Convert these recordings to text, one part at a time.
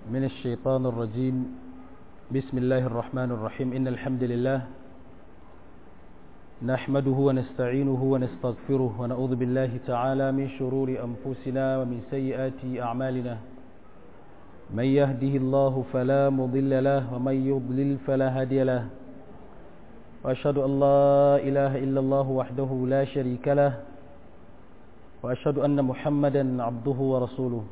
من الشيطان الرجيم بسم الله الرحمن الرحيم إن الحمد لله نحمده ونستعينه ونستغفره ونعوذ بالله تعالى من شرور أنفسنا ومن سيئات أعمالنا من يهده الله فلا مضل له ومن يضلل فلا هادي له وأشهد أن لا إله إلا الله وحده لا شريك له وأشهد أن محمدا عبده ورسوله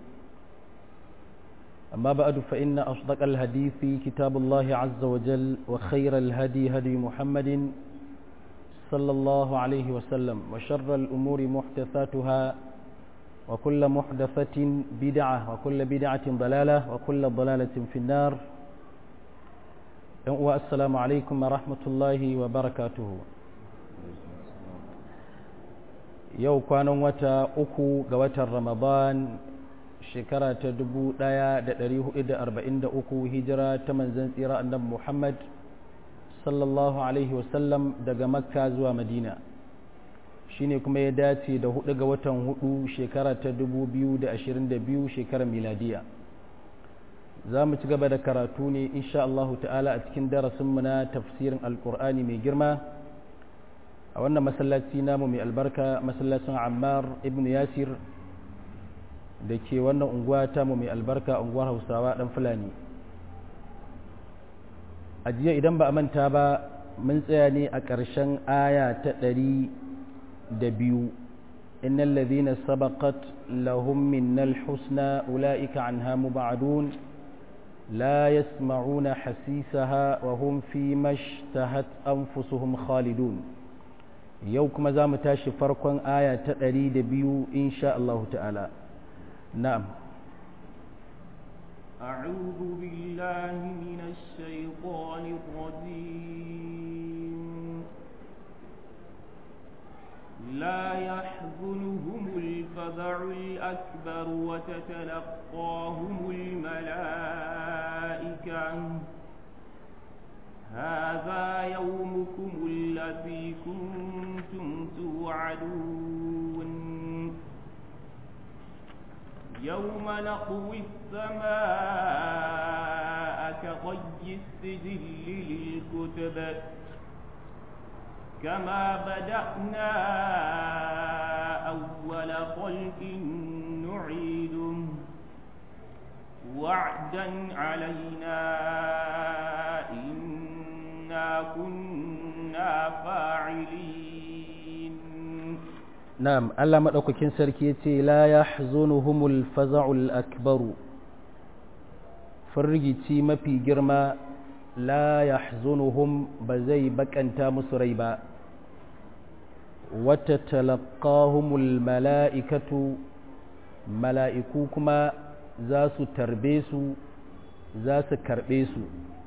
أما بعد فإن أصدق الهدي في كتاب الله عز وجل وخير الهدي هدي محمد صلى الله عليه وسلم وشر الأمور محدثاتها وكل محدثة بدعة وكل بدعة ضلالة وكل ضلالة في النار والسلام عليكم ورحمة الله وبركاته yau kwanan wata uku ga watan ramadan shekara ta dubu ɗaya da ɗari hudu da arba'in da uku hijira ta manzan tsira annabi muhammad sallallahu alaihi wasallam daga makka zuwa madina shine kuma ya dace da hudu ga watan hudu shekara ta dubu biyu da ashirin da biyu shekarar miladiya za mu ci gaba da karatu ne insha Allahu ta'ala a cikin darasinmu na tafsirin alkur'ani mai girma a wannan masallaci namu mai albarka masallacin ammar ibn yasir da ke wannan unguwa tamu mai albarka unguwar hausawa dan fulani a jiya idan ba a manta ba mun tsaya ne a ƙarshen aya ta ɗari da biyu innal ladhina sabaqat lahum minnal husna ulaika anha mubadun la yasma'una hasisaha wa hum fi mashtahat anfusuhum khalidun yau kuma za mu tashi farkon aya ta ɗari da biyu insha Allah ta'ala na'am أعوذ بالله من الشيطان الرجيم لا يحزنهم الفزع الأكبر وتتلقاهم الملائكة هذا يومكم الذي كنتم توعدون يوم نطوي السماء كطي السجل للكتب كما بدأنا أول خلق نعيده وعدا علينا إنا كنا فاعلين نعم ألا مدوككين سركيتي لا يحزنهم الفزع الأكبر فرجتي ما في جرما لا يحزنهم بزي بكنتا مسريبا وتتلقاهم الملائكة ملائكوكما za su tarbe su za su karɓe su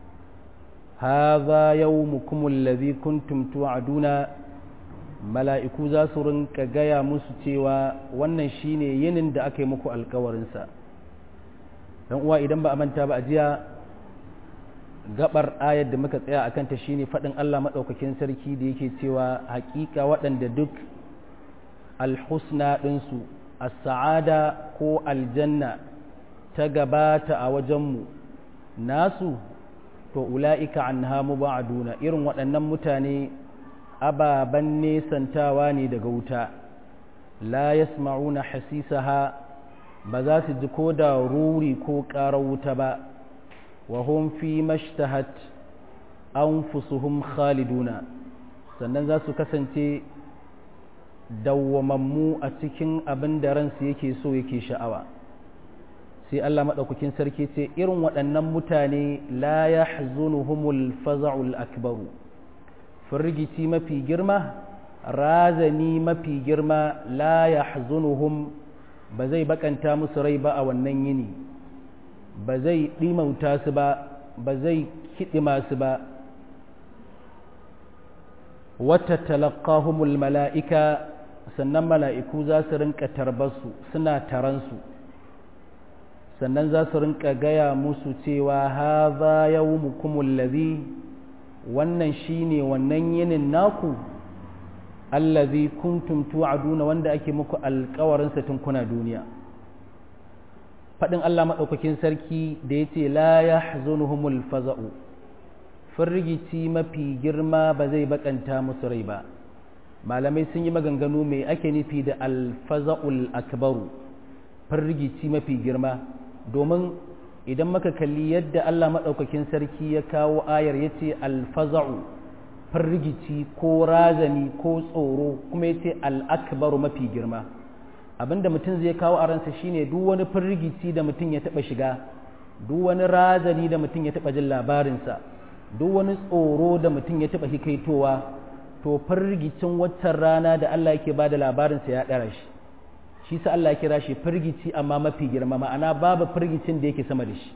haza yau mukumun lazi kuntum tu'aduna mala'iku za su rinka gaya musu cewa wannan shine yinin da aka yi muku alkawarinsa don uwa idan ba a manta ba a jiya gabar ayar da muka tsaya a kanta shine faɗin Allah maɗaukakin sarki da yake cewa haƙiƙa waɗanda duk alhusna ɗinsu a sa'ada ko aljanna ta gabata a wajenmu nasu to ula'ika an hamu ba'aduna irin waɗannan mutane ababen nesantawa ne daga wuta la yasma'una hasisaha ba za su ji ko da ruri ko ƙarar wuta ba wa hum fi mashtahat anfusuhum khaliduna sannan za su kasance dawwamammu a cikin abin da ransu yake so yake sha'awa sai Allah maɗaukakin sarki ce irin waɗannan mutane la ya humul faza'ul akbaru firgici mafi girma razani mafi girma la ya ba zai bakanta musu rai ba a wannan yini ba zai ɗimauta su ba ba zai kiɗima su ba wata talakahumul mala'ika sannan mala'iku za su rinka tarbarsu suna taransu sannan za su rinka gaya musu cewa haza yawmukumul ladhi wannan shine wannan yinin naku allazi kuntum tu'aduna wanda ake muku alƙawarin sa tun kuna duniya faɗin Allah maɗaukakin sarki da ya ce la ya zunuhumul faza'u firgici mafi girma ba zai bakanta musu rai ba malamai sun yi maganganu mai ake nufi da alfaza'ul akbaru firgici mafi girma domin idan maka kalli yadda Allah maɗaukakin sarki ya kawo ayar ya ce alfaza'u firgici ko razani ko tsoro kuma ya ce al'akbaru mafi girma abinda mutum zai kawo a ransa shine duk wani firgici da mutum ya taɓa shiga duk wani razani da mutum ya taɓa jin labarinsa duk wani tsoro da mutum ya taɓa hikaitowa to firgicin waccan rana da Allah yake ba da labarinsa ya ɗara shi shi sa Allah ya kira shi firgici amma mafi girma ma'ana babu firgicin da yake sama da shi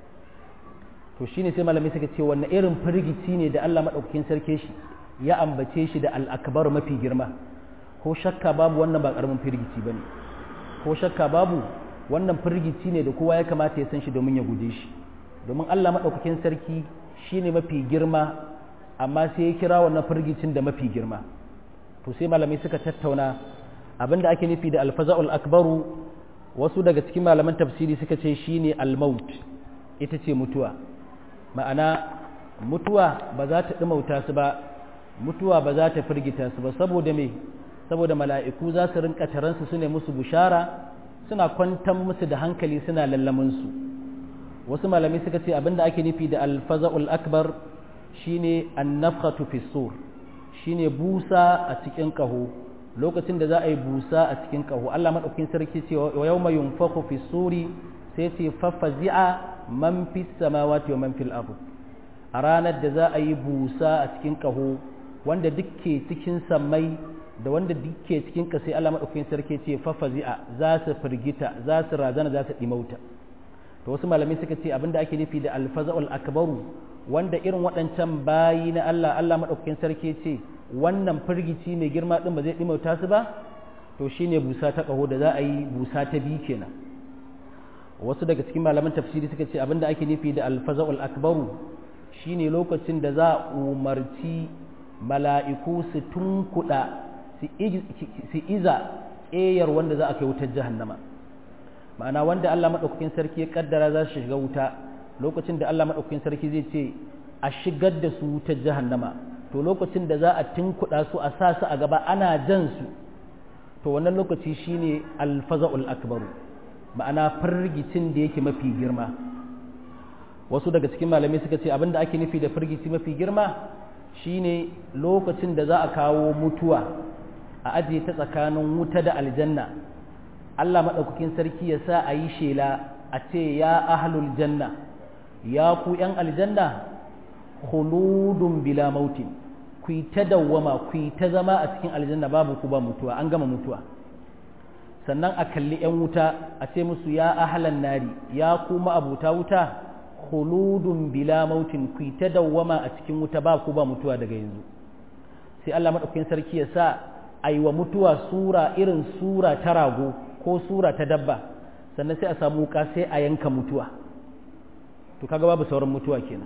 to shine sai malamai suka ce wannan irin firgici ne da Allah madaukakin sarki shi ya ambace shi da al-akbar mafi girma ko shakka babu wannan ba karamin firgici bane ko shakka babu wannan firgici ne da kowa ya kamata ya san shi domin ya guje shi domin Allah madaukakin sarki shine mafi girma amma sai ya kira wannan firgicin da mafi girma to sai malamai suka tattauna abinda ake nufi da alfaza'ul akbaru wasu daga cikin malaman tafsiri suka ce shine al-maut ita ce mutuwa ma'ana mutuwa ba za ta ɗumauta su ba mutuwa ba za ta firgita su ba saboda me saboda mala'iku za su rinka taransu su ne musu bushara suna kwantar musu da hankali suna lallaminsu wasu malamai suka ce abinda ake nufi da alfaza'ul akbar shine annafkhatu fi sur shine busa a cikin kaho lokacin da za a yi busa a cikin kaho Allah madaukakin sarki ce wa yawma yunfakhu fi suri sai ce fafazi'a man fi samawati wa man fil ardh a ranar da za a yi busa a cikin kaho wanda dukke cikin sammai da wanda dukke cikin kasai Allah madaukakin sarki ce fafazi'a za su firgita za su razana za su dimauta to wasu malamai suka ce abinda ake nufi da alfaza'ul akbaru wanda irin waɗancan bayi na Allah Allah madaukakin sarki ce wannan firgici mai girma din ba zai dimauta su ba to shine busa ta kaho da za a yi busa ta biyu kenan wasu daga cikin malaman tafsiri suka ce abinda ake nufi da alfaza'ul akbaru shine lokacin da za a umarci mala'iku su tunkuɗa su iza ƙeyar wanda za a kai wutar jahannama ma'ana wanda Allah maɗaukakin sarki ya ƙaddara za su shiga wuta lokacin da Allah maɗaukakin sarki zai ce a shigar da su wutar jahannama to lokacin da za a tunkuɗa su a sa su a gaba ana jan su to wannan lokaci shine alfaza'ul akbaru ma'ana firgicin da yake mafi girma wasu daga cikin malamai suka ce abinda ake nufi da firgici mafi girma shine lokacin da za a kawo mutuwa a ajiye ta tsakanin wuta da aljanna Allah maɗaukakin sarki ya sa a yi shela a ce ya ahlul janna ya ku ‘yan aljanna khuludun bila mautin ku yi ta dawwama ku yi ta zama a cikin aljanna babu ku ba mutuwa an gama mutuwa sannan a kalli ‘yan wuta a ce musu ya ahlan nari ya kuma abuta wuta khuludun bila mautin ku ta dawwama a cikin wuta ba ku ba mutuwa daga yanzu sai Allah madaukakin sarki ya sa aiwa mutuwa sura irin sura ta rago ko sura ta dabba sannan sai a samu wuka sai a yanka mutuwa to kaga babu sauran mutuwa kenan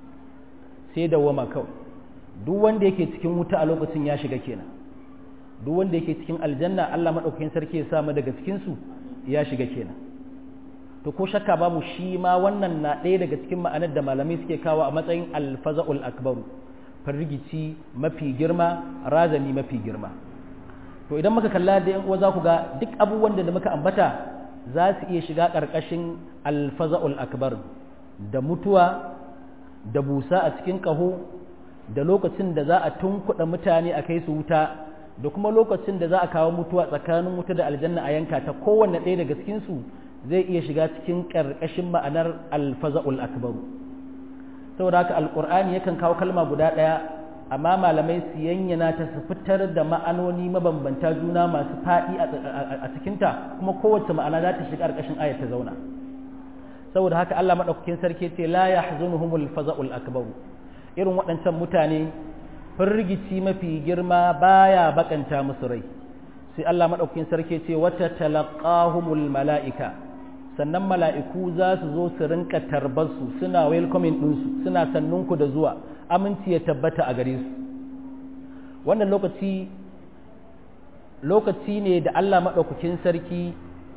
sai dawwama kawai duk wanda yake cikin wuta a lokacin ya shiga kenan duk wanda yake cikin aljanna Allah madaukakin sarki ya sa mu daga cikin su ya shiga kenan to ko shakka babu shi ma wannan na ɗaya daga cikin ma'anar da malamai suke kawo a matsayin alfaza'ul akbaru firgici mafi girma razani mafi girma to idan muka kalla da yan uwa za ku ga duk abubuwan da muka ambata za su iya shiga ƙarƙashin alfaza'ul akbar da mutuwa da busa a cikin ƙaho da lokacin da za a tunkuɗa mutane a kai su wuta da kuma lokacin da za a kawo mutuwa tsakanin wuta da aljanna a yanka ta kowanne ɗaya daga cikinsu zai iya shiga cikin ƙarƙashin ma'anar alfaza'ul akbaru saboda haka alƙur'ani yakan kawo kalma guda ɗaya amma malamai su yanyana ta su fitar da ma'anoni mabambanta juna masu faɗi a cikinta kuma kowace ma'ana za ta shiga ƙarƙashin ayat ta zauna saboda haka Allah maɗaukakin sarki ce la yahzunuhumul faza'ul akbaru irin waɗancan mutane firgici mafi girma baya bakanta musu rai sai Allah maɗaukakin sarki ce wata talaqahumul mala'ika sannan mala'iku za su zo su rinka tarbarsu suna welcoming ɗinsu suna sannunku da zuwa aminci ya tabbata a gare su wannan lokaci lokaci ne da Allah maɗaukakin sarki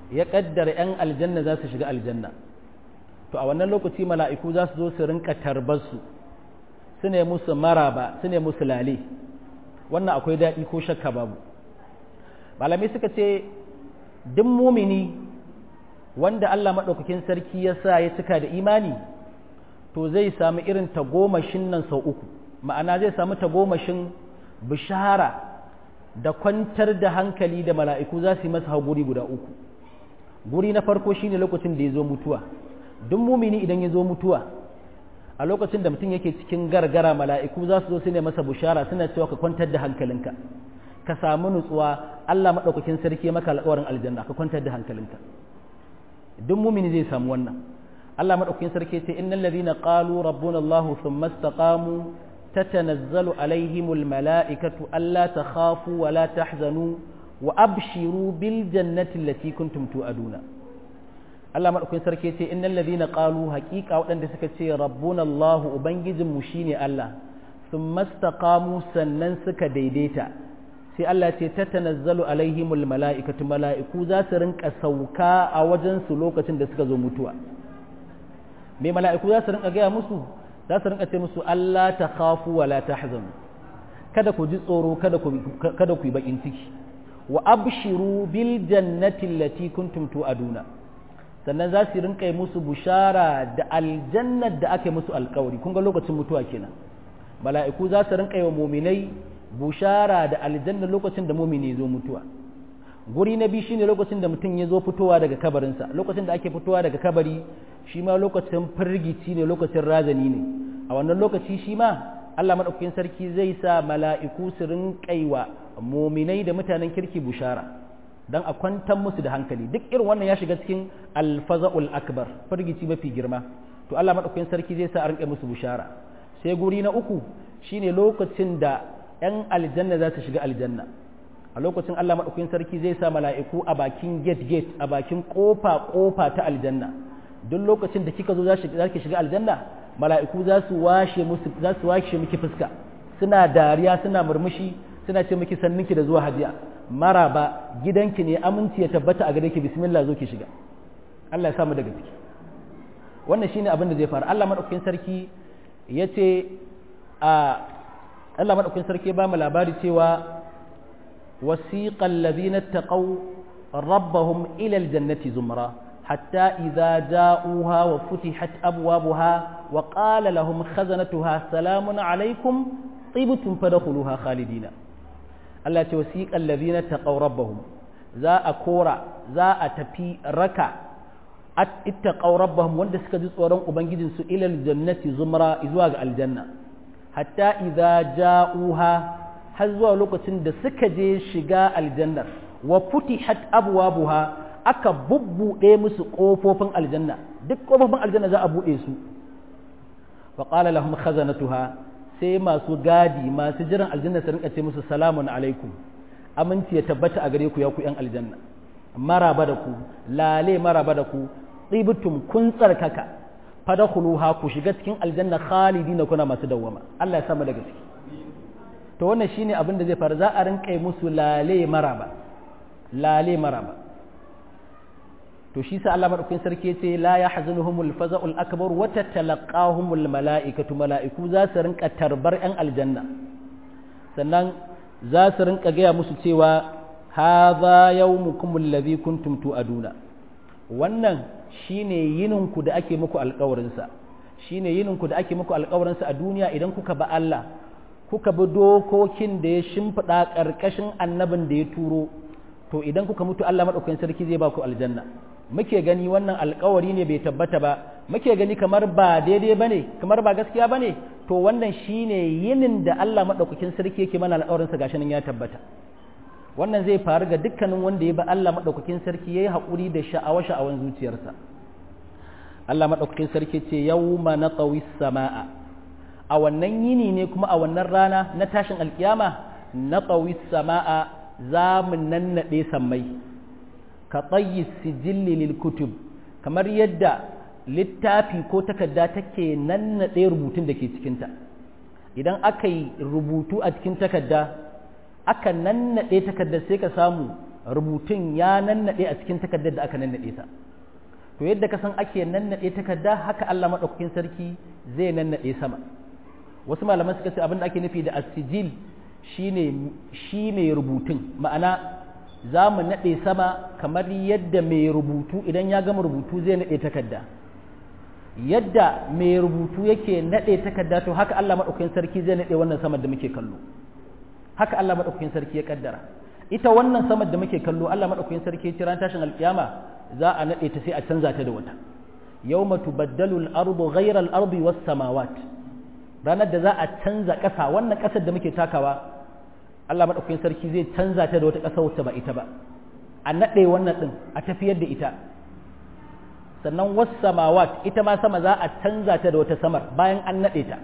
ya kaddara 'yan aljanna za su shiga aljanna to a wannan lokaci mala'iku za su zo su rinka tarbarsu su ne musu maraba su ne musu lale wannan akwai daɗi ko shakka babu malamai suka ce duk mumini wanda Allah maɗaukakin sarki ya sa ya cika da imani to zai samu irin tagomashin nan sau uku ma'ana zai samu tagomashin bishara da kwantar da hankali da mala'iku za su yi masa hauguri guda uku guri na farko shine lokacin da ya zo mutuwa duk mumini idan ya zo mutuwa a lokacin da mutum yake cikin gargara mala'iku za su zo su ne masa bushara suna cewa ka kwantar da hankalinka ka samu nutsuwa Allah maɗaukakin sarki maka alƙawarin aljanna ka kwantar da hankalinka duk mumini zai samu wannan Allah maɗaukakin sarki ce innal ladhina qalu rabbuna Allah thumma istaqamu tatanazzalu alaihimul mala'ikatu alla takhafu wa la tahzanu wa abshiru bil jannati allati kuntum tu'aduna Allah maɗaukakin sarki ce innal ladhina qalu haqiqa waɗanda suka ce rabbuna Allah ubangijinmu shine Allah thumma istaqamu sannan suka daidaita sai Allah ce ta tanazzalu alaihimul mala'ikatu mala'iku za su rinka sauka a wajensu lokacin da suka zo mutuwa me mala'iku za su rinka gaya musu za su rinka ce musu Allah ta khafu wa la tahzanu kada ku ji tsoro kada ku kada ku yi bakin ciki wa abshiru bil jannati allati kuntum tu'aduna sannan za su rinka yi musu bushara da aljannar da aka yi musu alkawari kun ga lokacin mutuwa kenan mala'iku za su rinka yi wa muminai bushara da aljanna lokacin da mumini zo mutuwa guri na biyu shine lokacin da mutum ya zo fitowa daga kabarinsa lokacin da ake fitowa daga kabari shi ma lokacin firgici ne lokacin razani ne a wannan lokaci shi ma Allah madaukakin sarki zai sa mala'iku su rinƙaiwa muminai da mutanen kirki bushara dan a kwantar musu da hankali duk irin wannan ya shiga cikin alfaza'ul akbar firgici mafi girma to Allah madaukakin sarki zai sa a rinƙa musu bushara sai guri na uku shine lokacin da 'yan aljanna za su shiga aljanna a lokacin Allah maɗaukakin sarki zai sa mala'iku a bakin gate gate a bakin ƙofa ƙofa ta aljanna duk lokacin da kika zo za ki shiga aljanna mala'iku za su washe musu za su washe miki fuska suna dariya suna murmushi suna ce miki sanninki da zuwa hadiya maraba gidanki ne aminci ya tabbata a gare ki bismillah zo ki shiga Allah ya samu daga ciki wannan shine abin da zai faru Allah maɗaukakin sarki ya ce a Allah maɗaukin sarki ba mu labari cewa wasiqal ladina taqaw rabbahum ila aljannati zumra hatta idza ja'uha wa futihat abwabuha wa qala lahum khazanatuha salamun alaykum tibtum fadkhuluha khalidina Allah ce wasiqal ladina taqaw rabbahum za a kora za a tafi raka ittaqaw rabbahum wanda suka ji tsoron ubangijinsu ila aljannati zumra zuwa ga aljanna hatta idza ja'uha har zuwa lokacin da suka je shiga aljannar wa futihat abwabuha aka bubbude musu kofofin aljanna duk kofofin aljanna za a bude su wa qala lahum khazanatuha sai masu gadi masu jiran aljanna su rinka ce musu salamun alaikum aminci ya tabbata a gare ku ya ku yan aljanna maraba da ku lale maraba da ku tsibtum kun tsarkaka fadkhuluha ku shiga cikin aljanna khalidina kuna masu dawwama Allah ya sama daga ciki to wannan shine abin da zai faru za a rinka musu lale maraba lale maraba to shi sa Allah madaukakin sarki yace la yahzunuhumul faza'ul akbar wa tatalaqahumul malaikatu malaiku za su rinka tarbar yan aljanna sannan za su rinka gaya musu cewa hadha yawmukum alladhi kuntum tu'aduna wannan shine yininku da ake muku alƙawarinsa shine yininku da ake muku alƙawarinsa a duniya idan kuka ba Allah kuka bi dokokin da ya shimfiɗa ƙarƙashin annabin da ya turo to idan kuka mutu Allah maɗaukakin sarki zai ba ku aljanna muke gani wannan alƙawari ne bai tabbata ba muke gani kamar ba daidai bane kamar ba gaskiya bane to wannan shine yinin da Allah maɗaukakin sarki yake mana alƙawarinsa gashi nan ya tabbata wannan zai faru ga dukkanin wanda ya ba Allah maɗaukakin sarki ya yi haƙuri da sha'awa sha'awan zuciyarsa Allah maɗaukakin sarki ce yau ma na sama'a a wannan yini ne kuma a wannan rana na tashin alkiyama na sama'a za mu nannaɗe sammai ka tsayi sijilli lil kutub kamar yadda littafi ko takarda take nannaɗe rubutun da ke cikinta idan aka yi rubutu a cikin takarda aka nannaɗe takardar sai ka samu rubutun ya nannade a cikin takardar da aka nannade ta to yadda ka san ake nannade takarda haka Allah madaukakin sarki zai nannade sama wasu malaman suka ce abin da ake nufi da asijil shine shi mai rubutun ma'ana za mu nade sama kamar yadda mai rubutu idan ya gama rubutu zai nade takarda yadda mai rubutu yake nade takarda to haka Allah madaukakin sarki zai nade wannan sama da muke kallo haka Allah madaukakin sarki ya kaddara ita wannan sama da muke kallo Allah madaukakin sarki ya kira tashin alkiyama za a nade ta sai a canza ta da wata yawma tubaddalu al-ardu ghayra al-ardi was samawat ranar da za a canza ƙasa wannan ƙasar da muke takawa Allah madaukakin sarki zai canza ta da wata ƙasa wacce ba ita ba a nade wannan din a tafiyar da ita sannan was samawat ita ma sama za a canza ta da wata samar bayan an nade ta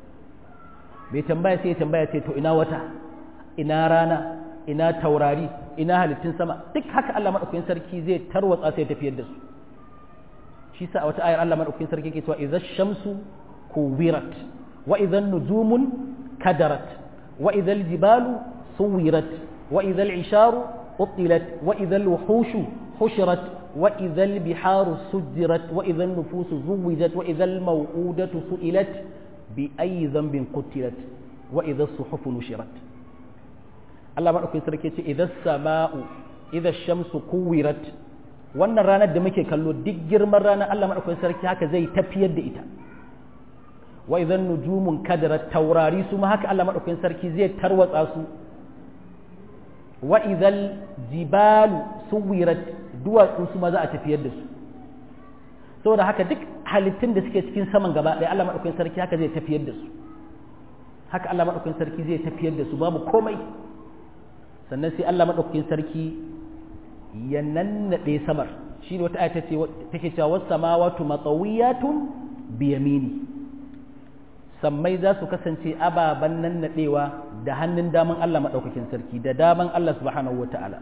bai tambaya sai ya tambaya ce to ina wata ina rana ina taurari ina halittun sama duk haka Allah madaukakin sarki zai tarwatsa sai tafiyar da su shi sa a wata ayar Allah madaukakin sarki yake cewa idza shamsu kuwirat wa idza nujumun kadarat wa idza jibalu suwirat wa idza isharu utilat wa idza wuhushu hushirat wa idza biharu sujirat wa idza nufusu zuwijat wa idza maw'udatu su'ilat bi ayyi dhanbin qutilat wa idza suhufu nushirat Allah maɗaukin sarki ce idan sama'u idan shamsu kuwirat wannan ranar da muke kallo duk girman ranar Allah maɗaukin sarki haka zai tafiyar da ita wa idan nujumun kadarat taurari su ma haka Allah maɗaukin sarki zai tarwatsa su wa idan jibalu suwirat duwatsu su ma za a tafiyar da su saboda haka duk halittun da suke cikin saman gaba ɗaya Allah maɗaukin sarki haka zai tafiyar da su haka Allah maɗaukin sarki zai tafiyar da su babu komai sannan sai Allah maɗaukakin sarki ya nannaɗe samar shi ne wata ayata ce take cewa wasu samawatu matsawiyatun biyamini sammai za su kasance ababen nannaɗewa da hannun daman Allah maɗaukakin sarki da daman Allah subhanahu wa ta'ala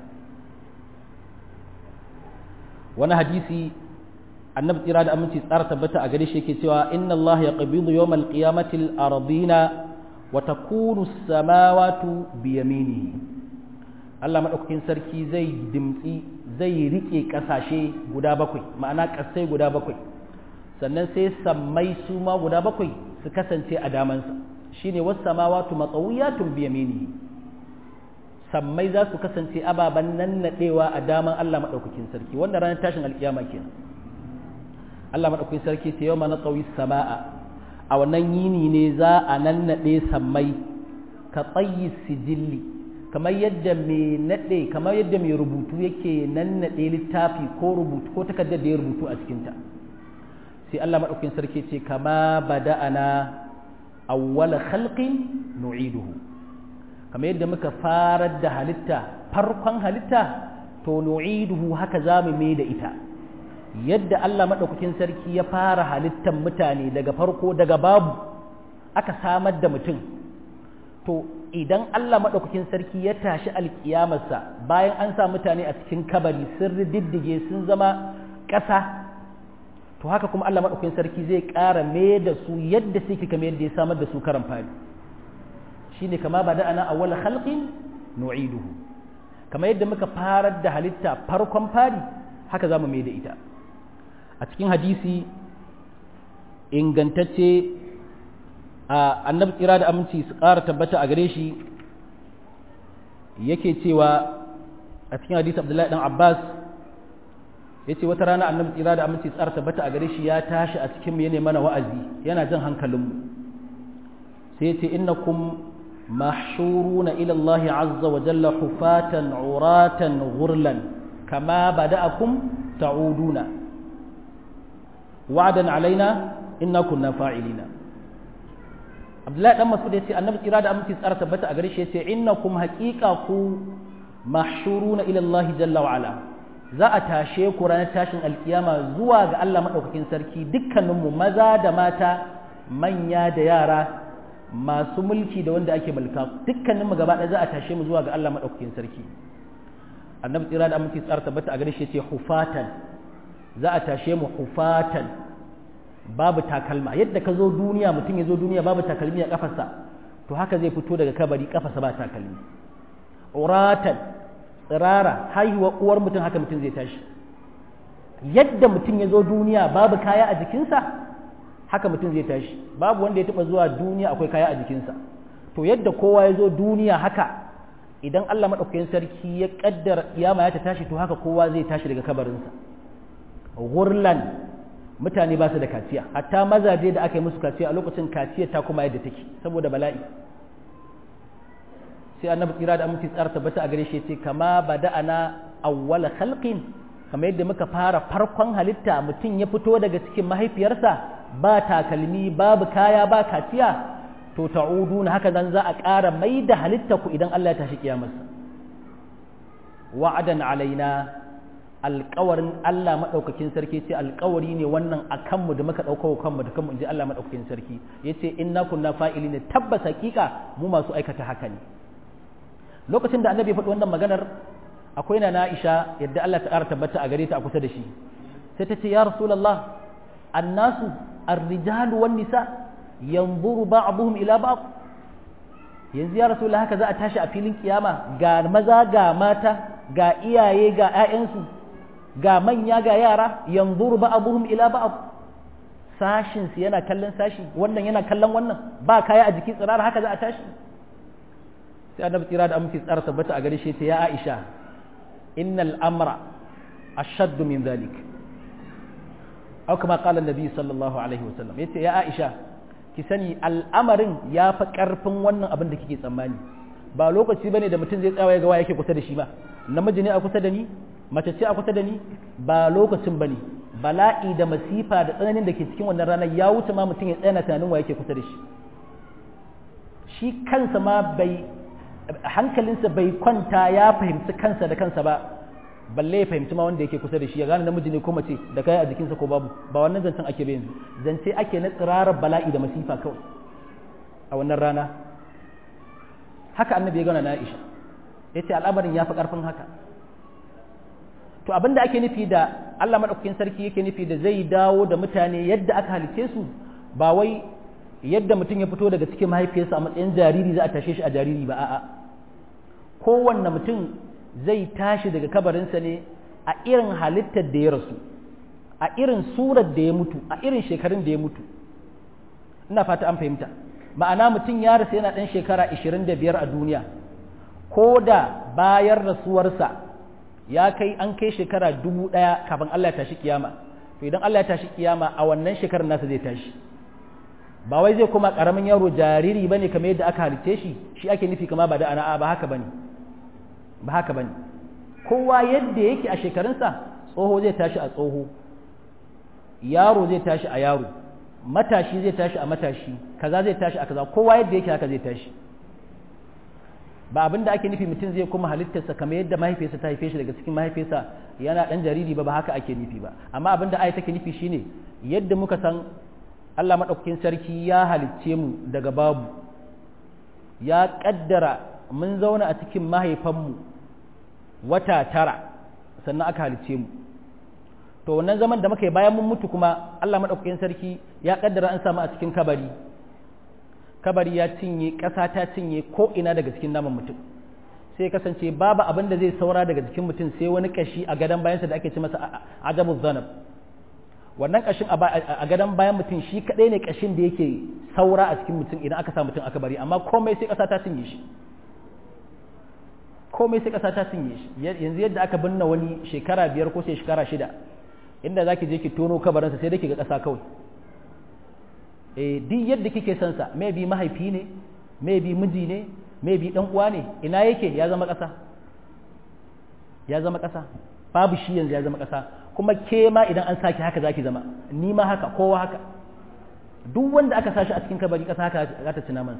wani hadisi annabi tsira da aminci tsara tabbata a gare shi yake cewa inna Allah ya qabidu yawmal qiyamati al-ardina wa takunu as-samawati biyaminihi Allah maɗaukakin sarki zai dimtsi zai riƙe ƙasashe guda bakwai ma'ana ƙasai guda bakwai sannan sai sammai su ma guda bakwai su kasance a damansa shine wasu samawatu matsawiyatun biyamini sammai za su kasance ababen nannaɗewa a daman Allah maɗaukakin sarki wanda ranar tashin alƙiyama kenan Allah maɗaukakin sarki ce yau ma na tsawi sama'a a wannan yini ne za a nannaɗe sammai ka tsayi sijilli kamar yadda mai naɗe kamar yadda mai rubutu yake nannaɗe littafi ko rubutu ko takardar da ya rubutu a cikinta sai Allah maɗaukin sarki ce kama bada'ana awwala khalqin nu'iduhu kamar yadda muka farar da halitta farkon halitta to nu'iduhu haka za mu mai da ita yadda Allah maɗaukakin sarki ya fara halittan mutane daga farko daga babu aka samar da mutum to idan Allah maɗaukakin sarki ya tashi alƙiyamarsa bayan an sa mutane a cikin kabari sun riddige sun zama ƙasa to haka kuma Allah maɗaukakin sarki zai ƙara mai da su yadda suke kamar yadda ya samar da su karan fari shine kama ba da ana awwal khalqin nu'iduhu kamar yadda muka farar da halitta farkon fari haka zamu mai da ita a cikin hadisi ingantacce annabi tsira da aminci su ƙara tabbata a gare shi yake cewa a cikin hadisi abdullahi dan abbas ya ce wata rana annabi tsira da aminci su ƙara tabbata a gare shi ya tashi a cikin mu yana mana wa'azi yana jan hankalinmu sai ya ce innakum mahshuruna ila Allah azza wa jalla hufatan uratan ghurlan kama bada'akum ta'uduna wa'dan alaina inna kunna fa'ilina abdullahi dan masud yace annabi kira da aminci tsara tabbata a gare shi yace innakum haqiqa ku mahshuruna ila Allah jalla wa ala za a tashe ku ranar tashin alkiyama zuwa ga Allah madaukakin sarki dukkaninmu maza da mata manya da yara masu mulki da wanda ake mulka dukkaninmu gaba ɗaya za a tashe mu zuwa ga Allah madaukakin sarki annabi tsira da aminci tsara tabbata a gare shi yace hufatan za a tashe mu hufatan babu takalma yadda ka zo duniya mutum ya zo duniya babu takalmi a kafarsa to haka zai fito daga kabari kafarsa ba takalmi uratan tsirara haihuwa uwar mutum haka mutum zai tashi yadda mutum ya zo duniya babu kaya a jikinsa haka mutum zai tashi babu wanda ya taɓa zuwa duniya akwai kaya a jikinsa to yadda kowa ya zo duniya haka idan Allah maɗaukakin sarki ya ƙaddara kiyama ya ta tashi to haka kowa zai tashi daga kabarinsa gurlan mutane ba su da kaciya hatta mazaje da aka yi musu kaciya a lokacin kaciya ta kuma yadda take saboda bala'i sai annabi tsira da aminci tsara tabbata a gare shi ce kama bada'ana awwala khalqin kamar yadda muka fara farkon halitta mutum ya fito daga cikin mahaifiyarsa ba takalmi babu kaya ba kaciya to ta'uduna haka nan za a ƙara mai da halitta ku idan Allah ya tashi kiyamarsa wa'adan alaina alƙawarin Allah maɗaukakin sarki ce alƙawari ne wannan a kanmu da muka ɗauka kanmu da kanmu in ji Allah maɗaukakin sarki ya ce inna kunna fa'ili ne tabbas hakika mu masu aikata haka ne lokacin da annabi ya faɗi wannan maganar akwai na Aisha yadda Allah ta ƙara tabbata a gare ta a kusa da shi sai ta ce ya rasulullah annasu ar-rijalu wan nisa yanzuru ba'dhum ila ba'd yanzu ya rasulullah haka za a tashi a filin kiyama ga maza ga mata ga iyaye ga 'ya'yansu ga manya ga yara yanzuru ba'dhum ila ba'd sashin su yana kallon sashi wannan yana kallon wannan ba kaya a jiki tsirara haka za a tashi sai annabi tsira da aminci tsara tabbata a gare shi ta ya Aisha innal amra ashaddu min dhalik aw kama qala annabi sallallahu alaihi wasallam yace ya Aisha ki sani al'amarin ya fa karfin wannan abin da kike tsammani ba lokaci bane da mutum zai tsawaye ga waya yake kusa da shi ba namiji ne a kusa da ni mace ce a kusa da ni ba lokacin bane bala'i da masifa da tsananin da ke cikin wannan ranar ya wuce ma mutum ya tsaya tunanin wa yake kusa da shi shi kansa ma bai hankalinsa bai kwanta ya fahimci kansa da kansa ba balle ya fahimci ma wanda yake kusa da shi ya gane namiji ne ko mace da kai a jikinsa ko babu ba wannan zancen ake bai yanzu zance ake na tsirarar bala'i da masifa kawai a wannan rana haka annabi ya gana na Aisha ya ce al'amarin ya fi ƙarfin haka to abin da ake nufi da Allah maɗaukakin sarki yake nufi da zai dawo da mutane yadda aka halice su ba wai yadda mutum ya fito daga cikin mahaifiyarsa a matsayin jariri za a tashe shi a jariri ba a'a kowanne mutum zai tashi daga kabarinsa ne a irin halittar da ya rasu a irin surar da ya mutu a irin shekarun da ya mutu ina fata an fahimta ma'ana mutum ya rasu yana ɗan shekara 25 a duniya ko da bayan rasuwarsa ya kai an kai shekara dubu ɗaya kafin Allah ya tashi kiyama to idan Allah ya tashi kiyama a wannan shekarar nasa zai tashi ba wai zai kuma karamin yaro jariri bane kamar yadda aka halitte shi shi ake nufi kama ba da ana ba haka bane ba haka bane kowa yadda yake a shekarunsa tsoho zai tashi a tsoho yaro zai tashi a yaro matashi zai tashi a matashi kaza zai tashi a kaza kowa yadda yake haka zai tashi ba abin da ake nufi mutum zai kuma halittarsa kamar yadda mahaifiyarsa ta haife shi daga cikin mahaifiyarsa yana dan jariri ba ba haka ake nufi ba amma abin da ayi take nufi shine yadda muka san Allah maɗaukakin sarki ya halicce mu daga babu ya ƙaddara mun zauna a cikin mahaifanmu wata tara sannan aka halicce mu to wannan zaman da muka yi bayan mun mutu kuma Allah maɗaukakin sarki ya ƙaddara an samu a cikin kabari kabari ya cinye ƙasa ta cinye ko ina daga cikin naman mutum sai kasance babu abin da zai saura daga jikin mutum sai wani kashi a gadon bayansa da ake ci masa ajabu zanab wannan kashin a gadon bayan mutum shi kadai ne kashin da yake saura a cikin mutum idan aka sa mutum aka bari amma komai sai kasa ta cinye shi komai sai kasa ta cinye shi yanzu yadda aka binne wani shekara biyar ko sai shekara shida inda zaki je ki tono kabarinsa sai dai ki ga kasa kawai eh duk yadda kike son sa maybe mahaifi ne maybe miji ne maybe dan uwa ne ina yake ya zama kasa ya zama kasa babu shi yanzu ya zama kasa kuma ke ma idan an saki haka zaki zama ni ma haka kowa haka duk wanda aka sashi a cikin kabari kasa haka za ta ci naman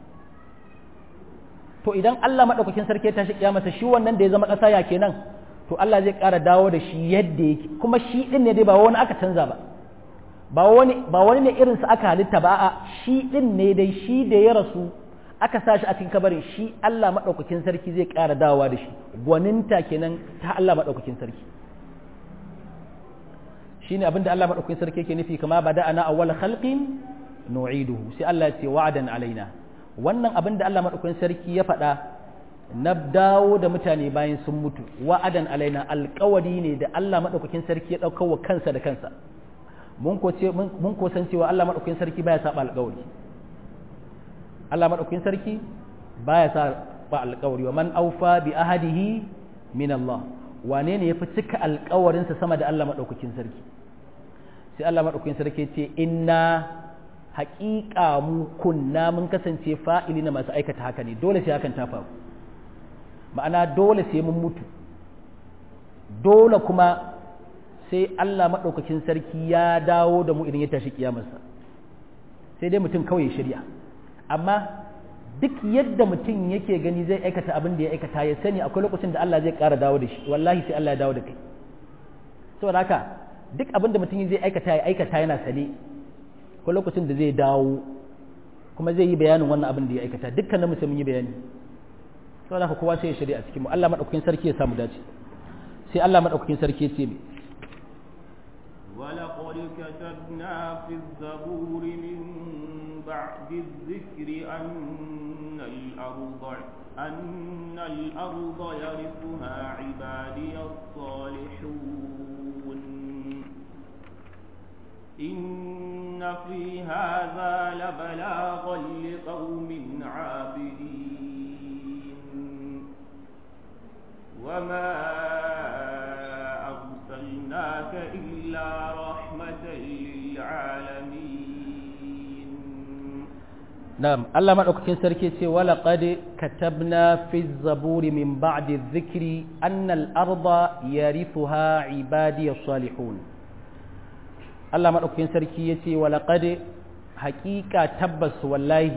to idan Allah madaukakin sarki ya tashi kiyamata shi wannan da ya zama kasa ya kenan to Allah zai ƙara dawo da shi yadda yake kuma shi din ne dai ba wani aka canza ba ba wani ba wani ne irin sa aka halitta ba a shi din ne dai shi da ya rasu aka sa shi a cikin kabarin shi Allah madaukakin sarki zai ƙara dawowa da shi gwaninta kenan ta Allah madaukakin sarki shine abinda Allah madaukakin sarki yake nufi kama bada ana awwal khalqin nu'iduhu sai Allah ya ce wa'dan alaina wannan abinda Allah madaukakin sarki ya faɗa na dawo da mutane bayan sun mutu wa'adan alaina alƙawari ne da Allah madaukakin sarki ya ɗaukar wa kansa da kansa mun ko ce mun ko san cewa Allah madaukakin sarki baya saba alƙawari Allah madaukakin sarki baya saba alƙawari wa man aufa bi ahadihi min Allah wane ne yafi cika alƙawarinsa sama da Allah madaukakin sarki sai Allah madaukakin sarki ce inna haƙiƙa mu kunna mun kasance fa'ili na masu aikata haka ne dole sai hakan ta faru ma'ana dole sai mun mutu dole kuma sai Allah maɗaukakin sarki ya dawo da mu idan ya tashi kiyamarsa sai dai mutum kawai ya shirya amma duk yadda mutum yake gani zai aikata abin da ya aikata ya sani akwai lokacin da Allah zai ƙara dawo da shi wallahi sai Allah ya dawo da kai saboda haka duk abin da mutum zai aikata ya aikata yana sane akwai lokacin da zai dawo kuma zai yi bayanin wannan abin da ya aikata dukkanin mutum yi bayani saboda haka kowa sai ya shirya a cikin mu Allah madaukakin sarki ya samu dace sai Allah madaukakin sarki ya ce me ولقد كتبنا في الزبور من بعد الذكر أن الأرض أن الأرض يرثها عبادي الصالحون إن في هذا لبلاغا لقوم عابدين وما أرسلناك إلا رحمة للعالمين نعم الله ما أكتن سركي ولقد كتبنا في الزبور من بعد الذكر أن الأرض يرثها عبادي الصالحون الله ما أكتن سركي ولقد حقيقة تبس والله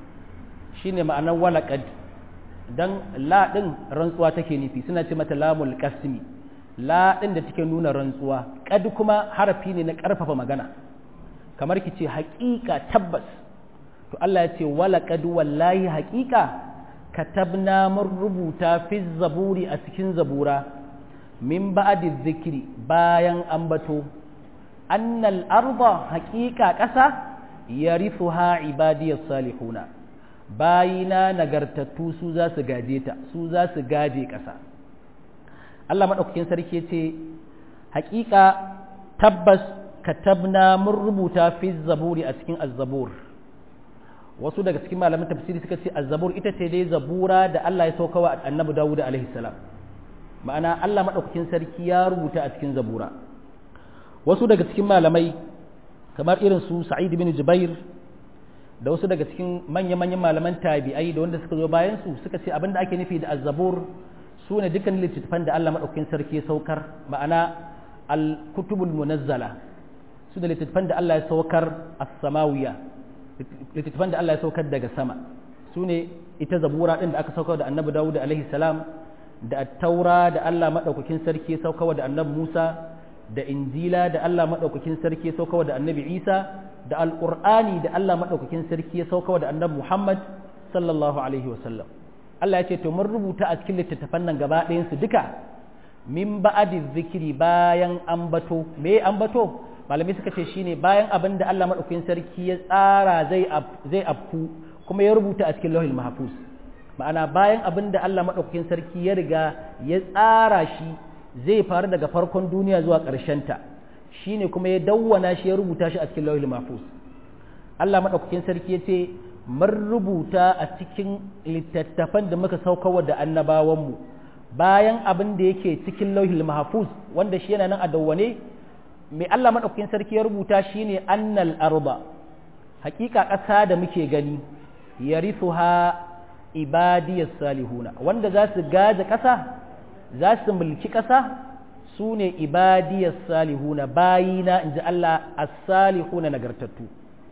شين معنى ولقد dan la din rantsuwa take nufi suna ce mata lamul qasmi la din da take nuna rantsuwa kad kuma harafi ne na karfafa magana kamar ki ce haƙiƙa tabbas to Allah ya ce wala qad wallahi haƙiƙa katabna mun rubuta fi zaburi a cikin zabura min ba'di zikri bayan ambato annal arda haƙiƙa ƙasa yarithuha ibadiyas salihuna bayina nagartattu su za su gaje ta su za su gaje ƙasa Allah maɗaukakin sarki ce haƙiƙa tabbas katabna mun rubuta fi zaburi a cikin azzabur wasu daga cikin malaman tafsiri suka ce azzabur ita ce dai zabura da Allah ya sauka wa annabi Dawud alaihi salam ma'ana Allah maɗaukakin sarki ya rubuta a cikin zabura wasu daga cikin malamai kamar irin su Sa'id bin Jubair da wasu daga cikin manya-manyan malaman tabi'ai da wanda suka zo bayan su suka ce abinda ake nufi da azzabur su ne dukkan littattafan da Allah maɗaukakin sarki ya saukar ma'ana al-kutubul munazzala su da littattafan da Allah ya saukar as-samawiya littattafan da Allah ya saukar daga sama su ne ita zabura din da aka saukar da annabi Dawud alaihi salam da at-taura da Allah maɗaukakin sarki ya saukar da annabi Musa da injila da Allah maɗaukakin sarki ya saukar da annabi Isa da alƙur'ani da Allah maɗaukakin sarki ya sauka da annabi Muhammad sallallahu alaihi wasallam Allah ya ce to mun rubuta a cikin littattafan nan gaba ɗayansu duka min ba'adi zikiri bayan ambato me ambato malamai suka ce shine bayan abin da Allah maɗaukakin sarki ya tsara zai zai afku kuma ya rubuta a cikin lauhil mahfuz ma'ana bayan abin da Allah maɗaukakin sarki ya riga ya tsara shi zai faru daga farkon duniya zuwa ƙarshen ta shine kuma ya dawwana shi ya rubuta shi a cikin lauhil mahfuz Allah madaukakin sarki yace mun rubuta a cikin littattafan da muka saukarwa da annabawan mu bayan abin da yake cikin lauhil mahfuz wanda shi yana nan a dawwane mai Allah madaukakin sarki ya rubuta shine annal arda hakika ƙasa da muke gani yarithuha ibadiyas salihuna wanda za su gaje ƙasa za su mulki ƙasa su ne ibadiyar salihuna bayina in ji Allah as-salihuna nagartattu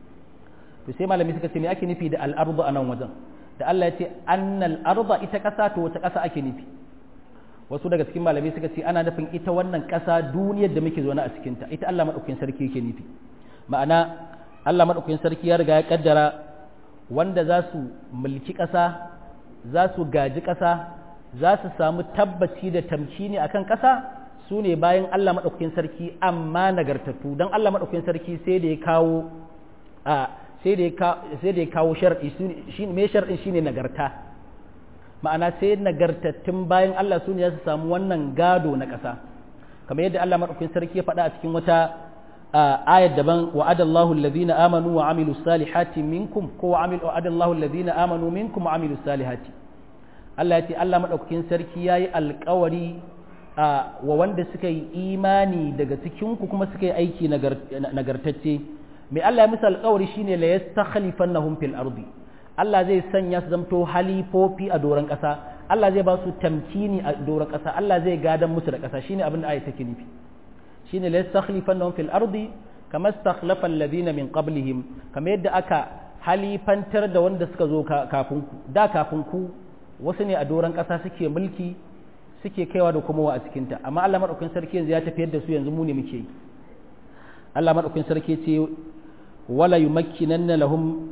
to sai malami suka ce me ake nufi da al'ardu a nan wajen da Allah ya ce annal arda ita ƙasa to wata ƙasa ake nufi wasu daga cikin malami suka ce ana nufin ita wannan ƙasa duniyar da muke zaune a cikinta ita Allah maɗaukakin sarki yake nufi ma'ana Allah maɗaukakin sarki ya riga ya kaddara wanda za su mulki ƙasa za su gaji ƙasa za su samu tabbaci da tamkini akan ƙasa su ne bayan Allah maɗaukakin sarki amma nagartattu don Allah maɗaukakin sarki sai da ya kawo a sai da ya kawo sharɗi shi me sharɗin shine nagarta ma'ana sai nagartattun bayan Allah su ne ya su samu wannan gado na ƙasa kamar yadda Allah maɗaukin sarki ya faɗa a cikin wata ayat daban wa'ada Allahu alladhina amanu wa amilu salihati minkum ko wa'ada Allahu alladhina amanu minkum wa amilu salihati Allah ya ce Allah maɗaukakin sarki yayi alƙawari wa wanda suka yi imani daga cikin ku kuma suka yi aiki nagartacce mai Allah ya musu alƙawari shine la yastakhlifannahum fil ardi Allah zai sanya su zamto halifofi a doron ƙasa Allah zai ba su tamkini a doron ƙasa Allah zai gadan musu da ƙasa shine abin da ayat take nufi shine la yastakhlifannahum fil ardi kama istakhlafa alladhina min qablihim kamar yadda aka halifantar da wanda suka zo kafin ku da kafin ku wasu ne a doron ƙasa suke mulki suke kaiwa da kuma a cikinta amma Allah madaukakin sarki yanzu ya tafiyar da su yanzu mu ne muke yi Allah madaukakin sarki ce wala yumakkinanna lahum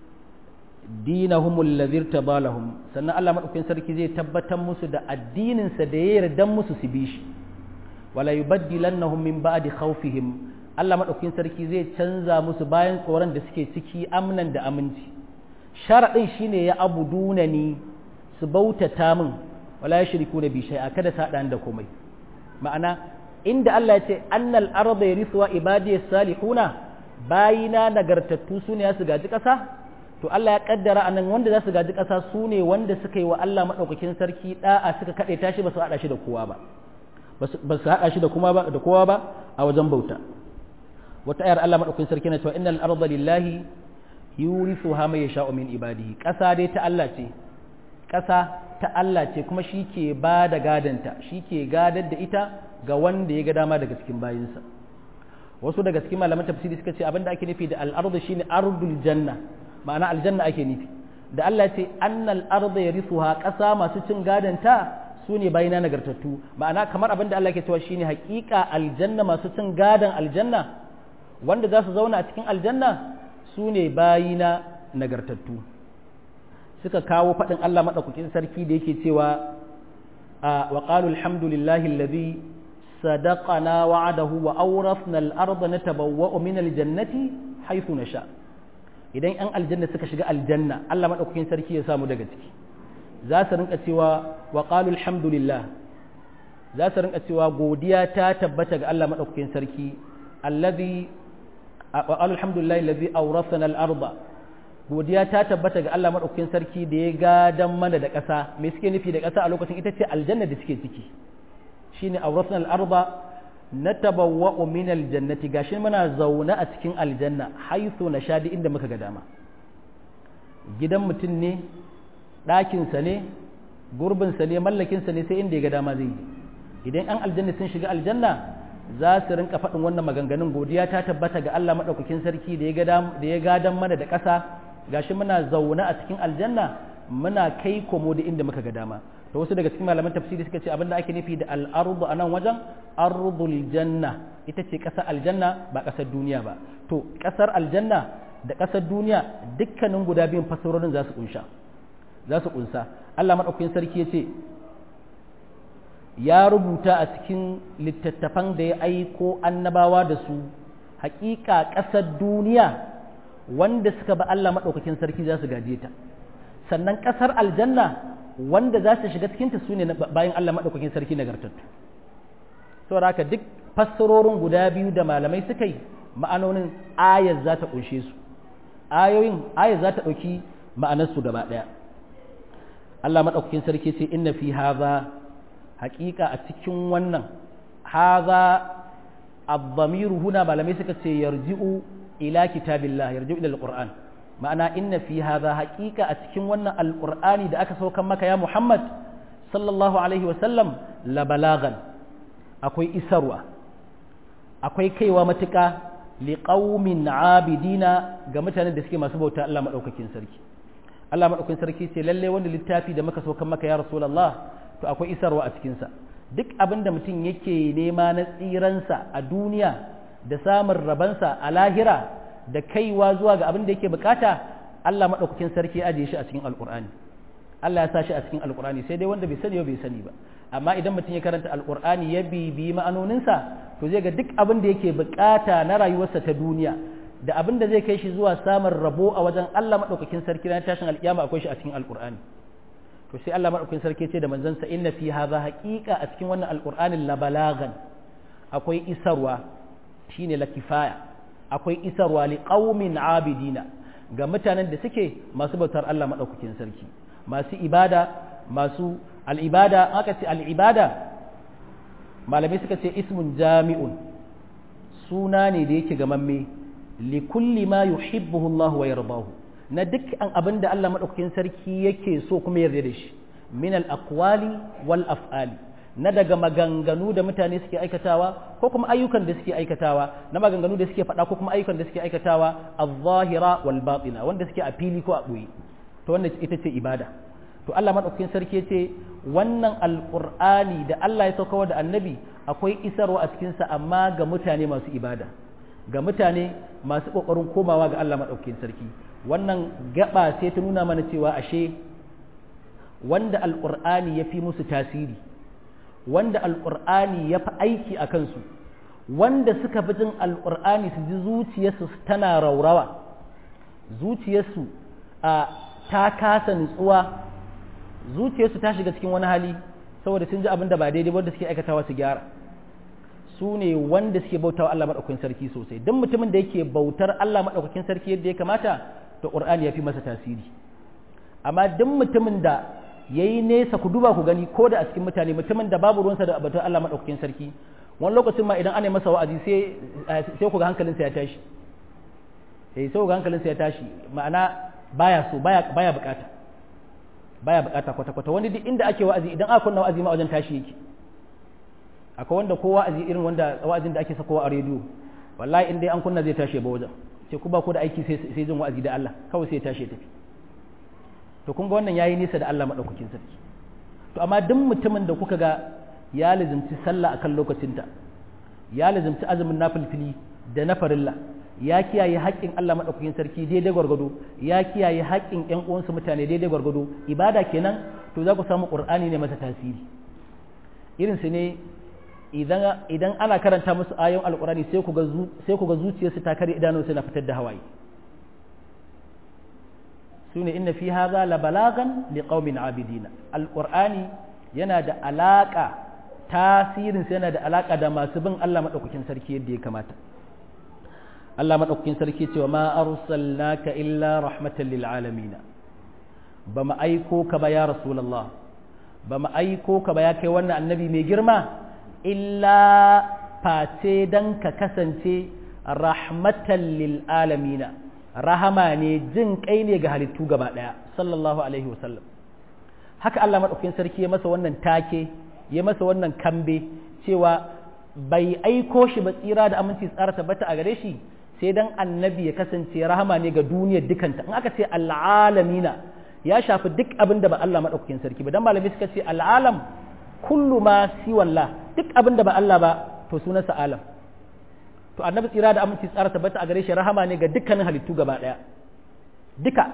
dinahum alladhi irtabalahum sannan Allah madaukakin sarki zai tabbatar musu da addinin sa da ya yarda musu su bi shi wala yubaddilannahum min ba'di khawfihim Allah madaukakin sarki zai canza musu bayan tsoron da suke ciki amnan da aminci sharadin shine ya abuduna ni su bautata min wala yushriku bi shay'a kada sa dan da komai ma'ana inda Allah ya ce annal arda yarithuwa ibadiyas salihuna bayina nagartattu sune ya su gaji kasa to Allah ya kaddara anan wanda za su gaji ƙasa su ne wanda suka yi wa Allah maɗaukakin sarki ɗa'a suka kaɗe tashi ba su haɗa shi da kowa ba ba su haɗa shi da kuma ba da kowa ba a wajen bauta wata ayar Allah maɗaukakin sarki na cewa innal arda lillahi yurithuha may yasha'u min ibadihi ƙasa dai ta Allah ce ƙasa ta Allah ce kuma shi ke ba da gadanta shi ke gadar da ita ga wanda ya ga dama daga cikin bayinsa wasu daga cikin malaman tafsiri suka ce abinda ake nufi da al-ardu shine ardul janna ma'ana aljanna ake nufi da Allah ce annal arda yarithuha ƙasa masu cin gadanta su ne bayina nagartattu ma'ana kamar abin da Allah ke cewa shine haƙiƙa aljanna masu cin gadan aljanna wanda za su zauna a cikin aljanna su ne bayina nagartattu suka kawo faɗin Allah maɗaukakin sarki da yake cewa wa qalu alhamdulillahi alladhi sadaqana wa'adahu wa awrafna al-arda natabawwa'u min al-jannati haythu nasha' idan 'yan aljanna suka shiga aljanna Allah maɗaukakin sarki ya samu daga ciki za su rinka cewa wa qalu alhamdulillah za su rinka cewa godiya ta tabbata ga Allah maɗaukakin sarki allazi wa qalu alhamdulillah allazi awrasana al-arda godiya ta tabbata ga Allah maɗaukakin sarki da ya gadan mana da ƙasa me suke nufi da ƙasa a lokacin ita ce aljanna da suke ciki shine awrasana al-arda natabawwa'u min aljannati gashi muna zaune a cikin aljanna haythu nashadi inda muka ga dama gidan mutum ne ɗakinsa ne gurbinsa ne mallakinsa ne sai inda ya ga dama zai yi idan an aljanna sun shiga aljanna za su rinka faɗin wannan maganganun godiya ta tabbata ga Allah maɗaukakin sarki da ya gadan mana da ƙasa gashi muna zaune a cikin aljanna muna kai komo da inda muka ga dama to wasu daga cikin malaman tafsiri suka ce abinda ake nufi da al'ardu a nan wajen ardul janna ita ce ƙasar aljanna ba ƙasar duniya ba to ƙasar aljanna da ƙasar duniya dukkanin guda biyun fasarorin za su kunsha za su kunsa Allah madaukakin sarki ya ce ya rubuta a cikin littattafan da ya aiko annabawa da su hakika ƙasar duniya wanda suka ba Allah madaukakin sarki za su gaje ta sannan ƙasar aljanna wanda za su shiga cikinta su ne bayan Allah maɗaukakin sarki nagartattu saboda haka duk fassarorin guda biyu da malamai suka yi ma'anonin ayar za ta ƙunshe su ayoyin ayar za ta ɗauki ma'anarsu gaba ɗaya Allah maɗaukakin sarki ce inna fi haza haƙiƙa a cikin wannan haza abdamiru huna malamai suka ce yarji'u ila kitabillah yarji'u ila alquran ma'ana inna fi hadha haqiqa a cikin wannan alqur'ani da aka saukan maka ya Muhammad sallallahu alaihi wasallam la balagan akwai isarwa akwai kaiwa matuƙa liqaumin abidina ga mutanen da suke masu bauta Allah madaukakin sarki Allah madaukakin sarki ce lalle wanda littafi da muka saukan maka ya rasulullah to akwai isarwa a cikin sa duk abin da mutum yake nema na tsiransa a duniya da samun rabansa a lahira da kaiwa zuwa ga abin da yake bukata Allah maɗaukakin sarki ya ajiye shi a cikin alƙur'ani Allah ya sa shi a cikin alƙur'ani sai dai wanda bai sani bai sani ba amma idan mutum ya karanta alƙur'ani ya bibiyi ma'anoninsa to zai ga duk abin da yake bukata na rayuwarsa ta duniya da abin da zai kai shi zuwa samun rabo a wajen Allah maɗaukakin sarki na tashin alƙiyama akwai shi a cikin alƙur'ani to to sai Allah madaukakin sarki ce da manzansa inna fi hadha haqiqa a cikin wannan alqur'anin la balagan akwai isarwa shine la kifaya akwai isarwa li qaumin abidina ga mutanen da suke masu bautar Allah madaukakin sarki masu ibada masu al'ibada aka ce al'ibada malamai suka ce ismun jami'un suna ne da yake gamamme li kulli ma yuhibbuhu Allah wa yardahu na dukkan abin da Allah madaukakin sarki yake so kuma yarda da shi min al aqwali wal af'ali na daga maganganu da mutane suke aikatawa ko kuma ayyukan da suke aikatawa na maganganu da suke faɗa ko kuma ayyukan da suke aikatawa az-zahira wal batina wanda suke a fili ko a ɓoye to wannan ita ce ibada to Allah madaukakin sarki ce wannan alqur'ani da Allah ya sauka da annabi akwai isarwa a cikin sa amma ga mutane masu ibada ga mutane masu kokarin komawa ga Allah madaukakin sarki wannan gaba sai ta nuna mana cewa ashe wanda alqur'ani ya fi musu tasiri wanda alqur'ani ya fi aiki a kansu wanda suka fi jin alqur'ani su ji zuciyarsu tana raurawa zuciyarsu a ta kasa nutsuwa zuciyarsu ta shiga cikin wani hali saboda sun ji abin da ba daidai wanda suke aikatawa su gyara su ne wanda suke bautawa Allah maɗaukakin sarki sosai don mutumin da yake bautar Allah maɗaukakin sarki yadda ya kamata to ƙur'ani ya fi masa tasiri amma duk mutumin da ya yi nesa ku duba ku gani ko da a cikin mutane mutumin da babu ruwansa da bautar Allah maɗaukakin sarki wani lokacin ma idan ana masa wa'azi sai ku ga hankalinsa ya tashi sai ku ga hankalinsa ya tashi ma'ana baya so baya baya bukata baya bukata kwata kwata wani duk inda ake wa'azi idan aka kunna wa'azi ma wajen tashi yake akwai wanda ko wa'azi irin wanda wa'azin da ake sakowa a rediyo wallahi in dai an kunna zai tashi ba wajen sai ku ba ku da aiki sai sai jin wa'azi da Allah kawai sai ya tashi ya tafi to kun ga wannan yayi nisa da Allah madaukakin sarki to amma duk mutumin da kuka ga ya lazimci sallah akan lokacinta ya lazimci azumin nafilfili da na farilla ya kiyaye haƙƙin Allah maɗaukakin sarki daidai gwargwado ya kiyaye haƙƙin ƴan uwansu mutane daidai gwargwado ibada kenan to za ku samu ƙur'ani ne masa tasiri irin su ne idan idan ana karanta musu ayoyin alƙur'ani sai ku ga sai ku ga zuciyarsu ta kare idanu suna fitar da hawaye sune inna fi hadha la balagan liqaumin abidina alƙur'ani yana da alaƙa tasirin yana da alaƙa da masu bin Allah maɗaukakin sarki yadda ya kamata Allah maɗaukakin sarki cewa ma arsalnaka illa rahmatan lil alamin ba mu aiko ka ba ya rasulullah ba mu aiko ka ba ya kai wannan annabi mai girma illa face dan ka kasance rahmatan lil alamin rahama ne jin kai ne ga halittu gaba daya sallallahu alaihi wasallam haka Allah maɗaukakin sarki ya masa wannan take ya masa wannan kambe cewa bai aiko shi ba tsira da aminci tsara tabbata a gare shi sai dan annabi ya kasance rahama ne ga duniyar dukanta in aka ce al'alamina ya shafi duk abin da ba Allah maɗaukakin sarki ba dan malami suka ce al'alam kullu ma siwalla duk abin da ba Allah ba to sunansa alam to annabi tsira da aminci tsara tabbata a gare shi rahama ne ga dukkanin halittu gaba ɗaya duka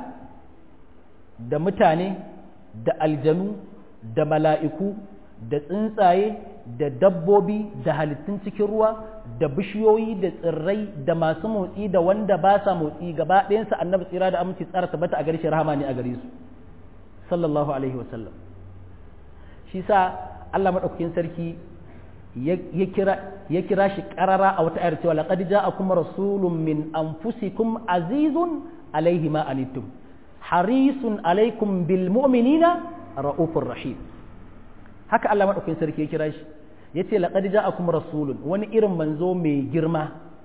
da mutane da aljanu da mala'iku da tsuntsaye da dabbobi da halittun cikin ruwa da bishiyoyi da tsirrai da masu motsi da wanda ba sa motsi gaba ɗayansa annabi tsira da aminci tsara tabbata a gare shi rahama ne a gare su sallallahu alaihi wasallam shi sa Allah maɗaukakin sarki ya kira shi ƙarara a wata ayar cewa laqad ja'akum rasulun min anfusikum azizun alaihi ma anittum harisun alaikum bil mu'minina ra'ufur rahim haka Allah maɗaukakin sarki ya kira shi ya ce laƙadi ja'akum rasulun wani irin manzo mai girma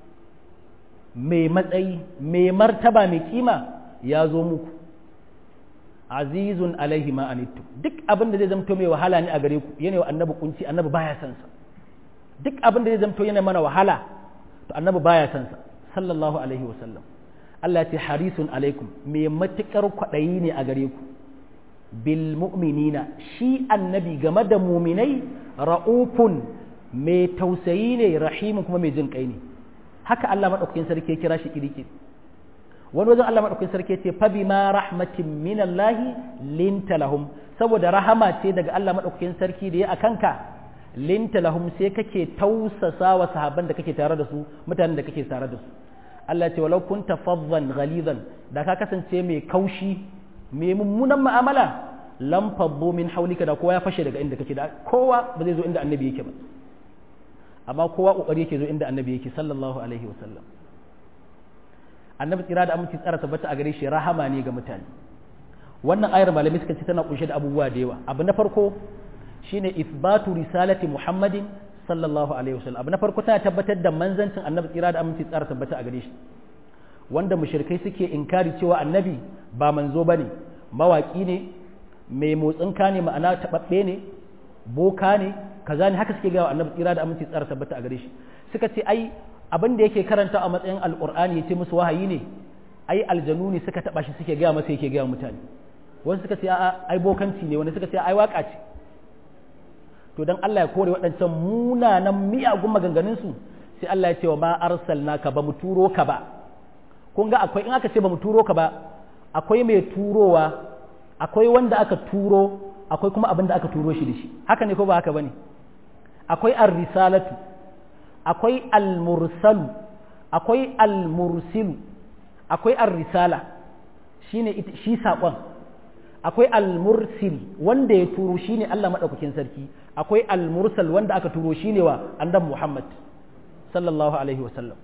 mai matsayi mai martaba mai kima ya zo muku azizun alaihi ma anittu duk abin da zai zamto mai wahala ne a gare ku yana wa annabi kunci annabi baya san sa duk abin da zai zamto yana mana wahala to annabi baya san sa sallallahu alaihi wasallam Allah ya ce harisun alaikum mai matukar kwaɗayi ne a gare ku bil mu'minina shi annabi game da muminai ra'ufun mai tausayi ne rahimin kuma mai jin kai ne haka Allah madaukakin sarki ya kira shi kiriki wani wajen Allah madaukakin sarki ya ce fa bima rahmatin min Allah linta lahum saboda rahama ce daga Allah madaukakin sarki da ya akanka linta lahum sai kake tausasa wa sahabban da kake tare da su mutanen da kake tare da su Allah ce walau kunta faddan ghalidan da ka kasance mai kaushi mai mummunan mu'amala lam faddu min hawlika da kowa ya fashe daga inda kake da kowa ba zai zo inda annabi yake ba amma kowa kokari yake zo inda annabi yake sallallahu alaihi wasallam annabi tsira da aminci tsara tabbata a gare shi rahama ne ga mutane wannan ayar malamai suka ce tana kunshe da abubuwa da yawa abu na farko shine isbatu risalati muhammadin sallallahu alaihi wasallam abu na farko tana tabbatar da manzancin annabi tsira da aminci tsara tabbata a gare shi wanda mushrikai suke inkari cewa annabi ba manzo bane mawaki ne mai motsin ka ne ma'ana tababbe ne boka ne kaza ne haka suke ga annabi tsira da aminci tsara tabbata a gare shi suka ce ai abin da yake karanta a matsayin alqur'ani yace musu wahayi ne ai aljanu ne suka taba shi suke gaya masa yake gaya mutane wasu suka ce a'a ai bokanci ne wani suka ce ai waka ce to dan Allah ya kore waɗancan munanan miyagun maganganun su sai Allah ya ce wa ma arsalnaka ba mu turo ka ba kun ga akwai in aka ce ba mu turo ka ba akwai mai turowa akwai wanda aka turo akwai kuma abin da aka turo shi da shi haka ne ko ba haka bane akwai ar-risalatu akwai al-mursalu akwai al-mursilu akwai ar-risala shine shi saƙon akwai al-mursil wanda ya turo shine Allah madaukakin sarki akwai al-mursal wanda aka turo shine wa annabi Muhammad sallallahu alaihi wasallam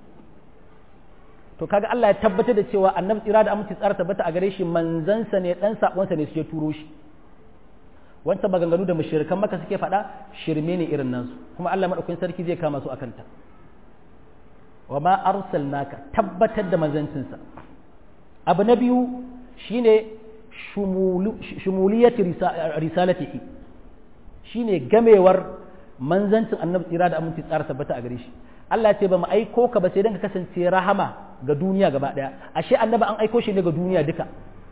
to kaga Allah ya tabbatar da cewa annabi tsira da aminci tsara tabbata a gare shi manzansa ne dan sakonsa ne suke turo shi wancan maganganu da mushrikan maka suke faɗa shirme ne irin nan su kuma Allah madaukakin sarki zai kama su akan ta wa ma arsalnaka tabbatar da manzancinsa abu na biyu shine shumuliyati risalatihi shine gamewar manzancin annabi tsira da aminci tsara tabbata a gare shi Allah ce ba mu aiko ka ba sai dan ka kasance rahama ga duniya gaba daya ashe annabi an aiko shi ne ga duniya duka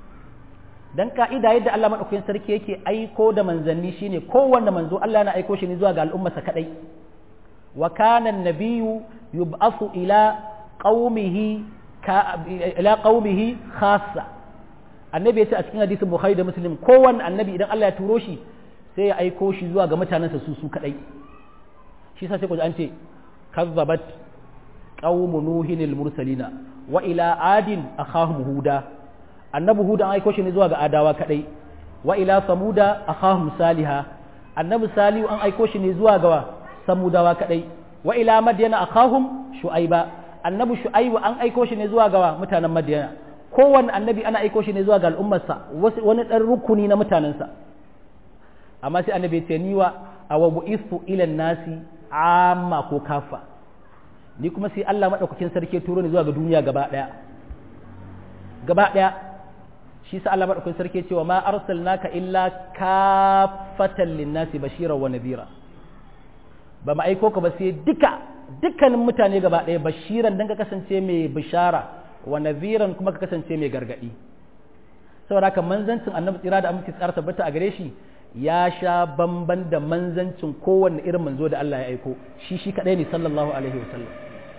dan ka'ida yadda Allah madaukakin sarki yake aiko da manzanni shine kowanne manzo Allah na aiko shi ne zuwa ga al'ummarsa kadai wa kana an-nabiyyu yub'athu ila qaumihi ila qaumihi khassa annabi yace a cikin hadisin bukhari da muslim kowanne annabi idan Allah ya turo shi sai ya aiko shi zuwa ga mutanensa su su kadai shi sa sai ku an ce kazzabat qaumu nuhin al-mursalina wa ila adin akhahum huda annabi huda an aiko shi ne zuwa ga adawa kadai wa ila samuda akhahum saliha annabi salihu an aiko shi ne zuwa ga samudawa kadai wa ila madyana akhahum shu'aiba annabi shu'aibu an aiko shi ne zuwa ga mutanen madyana kowanne annabi ana aiko shi ne zuwa ga al'ummarsa wani dan rukuni na mutanensa amma sai annabi ya ce ni wa awa bu'istu ila nasi amma ko kafa ni kuma sai Allah madaukakin sarki ya turo ni zuwa ga duniya gaba daya gaba daya shi sa Allah madaukakin sarki ya ce wa ma arsalnaka illa kafatan linnasi bashira wa nadhira ba ma aiko ka ba sai duka dukkanin mutane gaba daya bashiran dan ka kasance mai bishara wa nadhiran kuma ka kasance mai gargadi saboda haka manzancin annabi tsira da aminci tsara tabbata a gare shi ya sha bamban da manzancin kowanne irin manzo da Allah ya aiko shi shi kadai ne sallallahu alaihi wasallam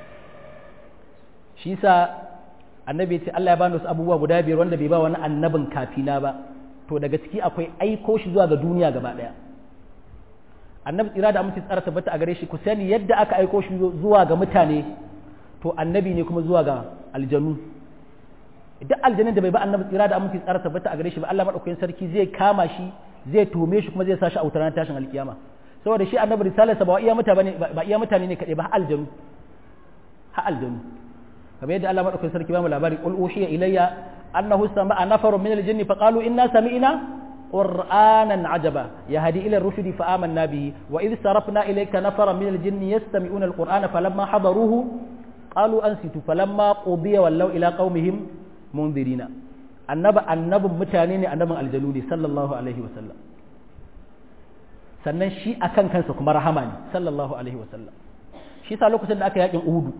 shi sa annabi ce Allah ya bani wasu abubuwa guda biyar wanda bai ba wani annabin kafina ba to daga ciki akwai aiko shi zuwa ga duniya gaba daya annabi tsira da aminci tsara tabbata a gare shi ku sani yadda aka aiko shi zuwa ga mutane to annabi ne kuma zuwa ga aljanu duk aljanin da bai ba annabi tsira da aminci tsara tabbata a gare shi ba Allah madaukakin sarki zai kama shi zai tume shi kuma zai sa shi a wutar tashin alkiyama saboda shi annabi risalarsa ba iya mutane ba iya mutane ne kadai ba har aljanu har aljanu kamar yadda Allah madaukakin sarki ba mu labari qul uhiya ilayya annahu sama'a nafarun min aljinni faqalu inna sami'na qur'anan ajaba yahdi ila ar-rushd fa amanna bihi wa idh sarafna ilayka nafaran min aljinni yastami'una al-qur'ana falamma hadaruhu qalu ansitu falamma qudiya wallaw ila qaumihim mundirina annaba annabin mutane ne annabin aljanu ne sallallahu alaihi wasallam sannan shi akan kansa kuma rahama ne sallallahu alaihi wasallam shi sa lokacin da aka yakin uhudu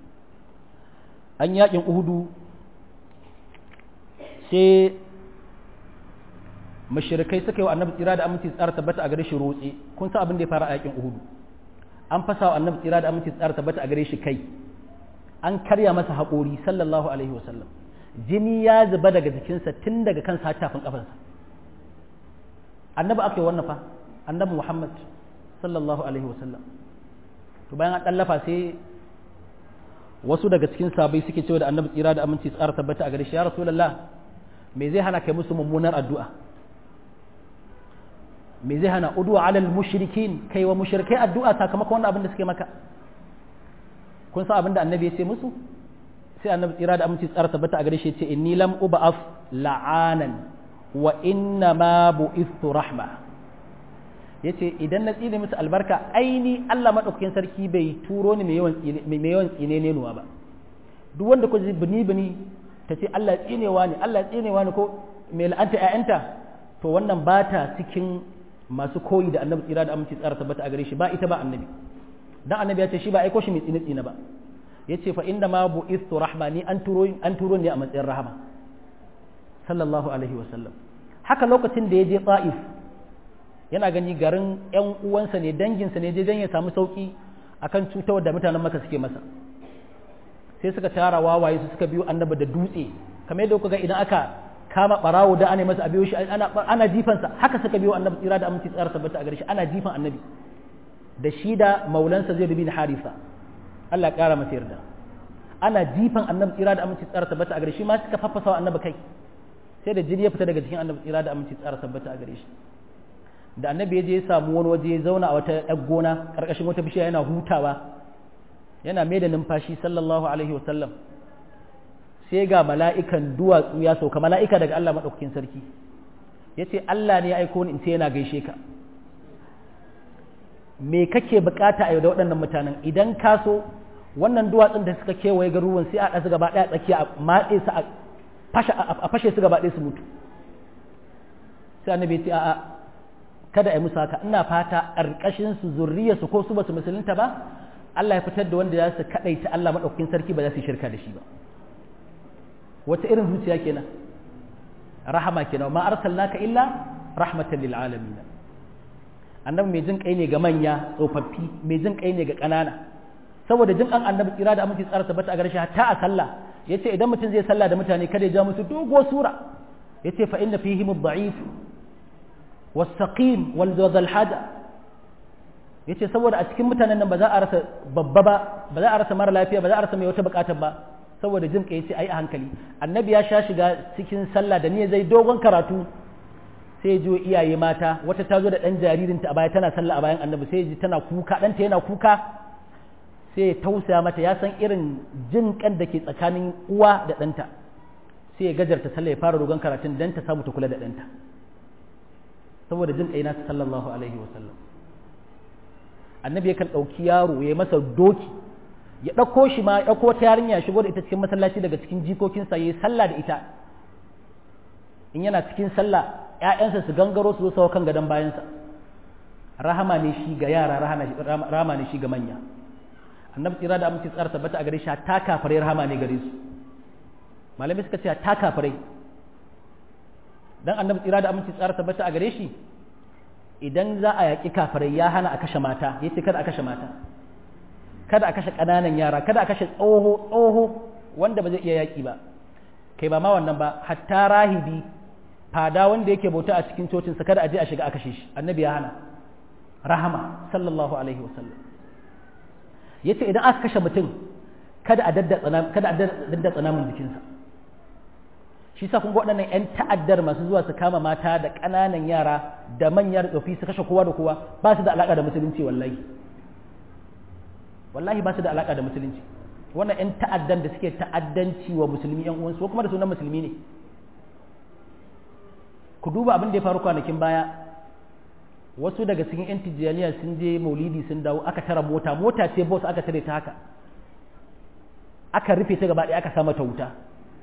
an yakin uhudu sai mashirikai suka yi wa annabi tsira da aminci tsara tabbata a gare shi rotse kun san abin da ya fara a yakin uhudu an fasa wa annabi tsira da aminci tsara tabbata a gare shi kai an karya masa haƙori sallallahu alaihi wasallam jini ya zuba daga jikinsa tun daga kansa har tafin kafansa annabi aka yi wannan fa annabi muhammad sallallahu alaihi wasallam to bayan an ɗallafa sai wasu daga cikin sabai suke cewa da annabi tsira da aminci tsara tabbata a gare shi ya rasulullah me zai hana kai musu mummunar addu'a me zai hana udwa alal mushrikin kai wa mushrikai addu'a sakamakon wannan abin da suke maka kun san abin da annabi ya ce musu sai annabi tsira da aminci tsara tabbata a gare shi ce inni lam uba'af la'anan wa inna ma bu'istu rahma yace idan na tsine musu albarka aini Allah madaukakin sarki bai turo ni mai yawan mai yawan tsine ne nuwa ba duk wanda ku ji bini bini ta ce Allah tsinewa ne Allah tsinewa ne ko mai la'anta ƴaƴanta to wannan ba ta cikin masu koyi da annabi tsira da aminci tsara tabbata a gare shi ba ita ba annabi dan annabi ya ce shi ba aiko shi mai tsine tsine ba yace fa inda ma bu'istu rahmani an turo an turo ne a matsayin rahama sallallahu alaihi wa sallam haka lokacin da ya je Taif yana gani garin ƴan uwansa ne danginsa ne je dan ya samu sauki akan cutar da mutanen Makka suke masa sai suka tara wawaye su suka biyo annabi da dutse kamar yadda kuka ga idan aka kama barawo da ana masa abiyo shi ana ana jifansa haka suka biyo annabi tsira da aminci tsara tabbata a gare shi ana jifan annabi da shi da maulansa zai bin harisa Allah ƙara masa yarda ana jifan annabi tsira da aminci tsara tabbata a gare shi ma suka faffasa wa annabi kai sai da jini ya fita daga cikin annabi tsira da aminci tsara tabbata a gare shi da annabi ya je ya samu wani waje ya zauna a wata ɗan gona ƙarƙashin wata bishiya yana hutawa yana mai da numfashi sallallahu alaihi wa sallam sai ga mala'ikan duwatsu ya sauka mala'ika daga Allah maɗaukakin sarki ya ce Allah ne ya aiko ni in ce yana gaishe ka me kake bukata a yau da waɗannan mutanen idan ka so wannan duwatsun da suka kewaye garuruwan sai a ɗasu gaba ɗaya tsakiya a matse su a fashe su gaba ɗaya su mutu sai annabi ya ce a'a kada a yi musu haka ina fata ƙarƙashin su zurriya su ko su ba su musulunta ba Allah ya fitar da wanda za su kaɗaita Allah maɗaukakin sarki ba za su yi shirka da shi ba wata irin zuciya kenan rahama kenan ma arsalnaka illa rahmatan lil alamin annabi mai jin kai ne ga manya tsofaffi mai jin kai ne ga ƙanana saboda jin an annabi tsira da aminci tsara tabbata a gare shi hatta a sallah yace idan mutum zai sallah da mutane kada ya ja musu dogo sura yace fa inna fihim ad-da'if was-saqim wal dhal hada yace saboda a cikin mutanen nan ba za a rasa babba ba ba za a rasa mara lafiya ba za a rasa mai wata bukatar ba saboda jin kai yace ai a hankali annabi ya sha shiga cikin sallah da ni zai dogon karatu sai ji iyaye mata wata ta zo da ɗan jaririnta a baya tana sallah a bayan annabi sai ji tana kuka ɗanta yana kuka sai ya tausaya mata ya san irin jin kan da ke tsakanin uwa da ɗanta sai ya gajarta sallah ya fara dogon karatun dan ta samu ta kula da ɗanta saboda jin kai nasa sallallahu alaihi wa sallam annabi yakan ɗauki yaro ya masa doki ya ɗauko shi ma ya ɗauko ta yarinya ya shigo da ita cikin masallaci daga cikin jikokinsa ya yi sallah da ita in yana cikin sallah ‘ya'yansa su gangaro su zo sau kan gadon bayansa rahama ne shi ga yara rahama ne shi ga manya annabi tsira da amince tsara tabbata a gare shi ta kafare rahama ne gare su malamai suka ce ta kafare dan annabi tsira da amince tsara tabbata a gare shi idan za a yaƙi kafare ya hana a kashe mata ya ce kada a kashe mata kada a kashe ƙananan yara kada a kashe tsoho tsoho wanda ba zai iya yaƙi ba kai ba ma wannan ba hatta rahibi fada wanda yake bauta a cikin cocinsa kada a je a shiga a kashe shi annabi ya hana rahama sallallahu alaihi wasallam yace idan aka kashe mutum kada a daddatsa kada a daddatsa namun jikinsa shi sa kun ga waɗannan ƴan ta'addar masu zuwa su kama mata da ƙananan yara da manyan tsofi su kashe kowa da kowa ba su da alaƙa da musulunci wallahi wallahi ba su da alaƙa da musulunci wannan ƴan ta'addan da suke ta'addanci wa musulmi ƴan uwansu ko kuma da sunan musulmi ne ku duba abin da ya faru kwanakin baya wasu daga cikin 'yan tijjaniya sun je maulidi sun dawo aka tara mota mota ce boss aka tare ta haka aka rufe ta gaba ɗaya aka sa mata wuta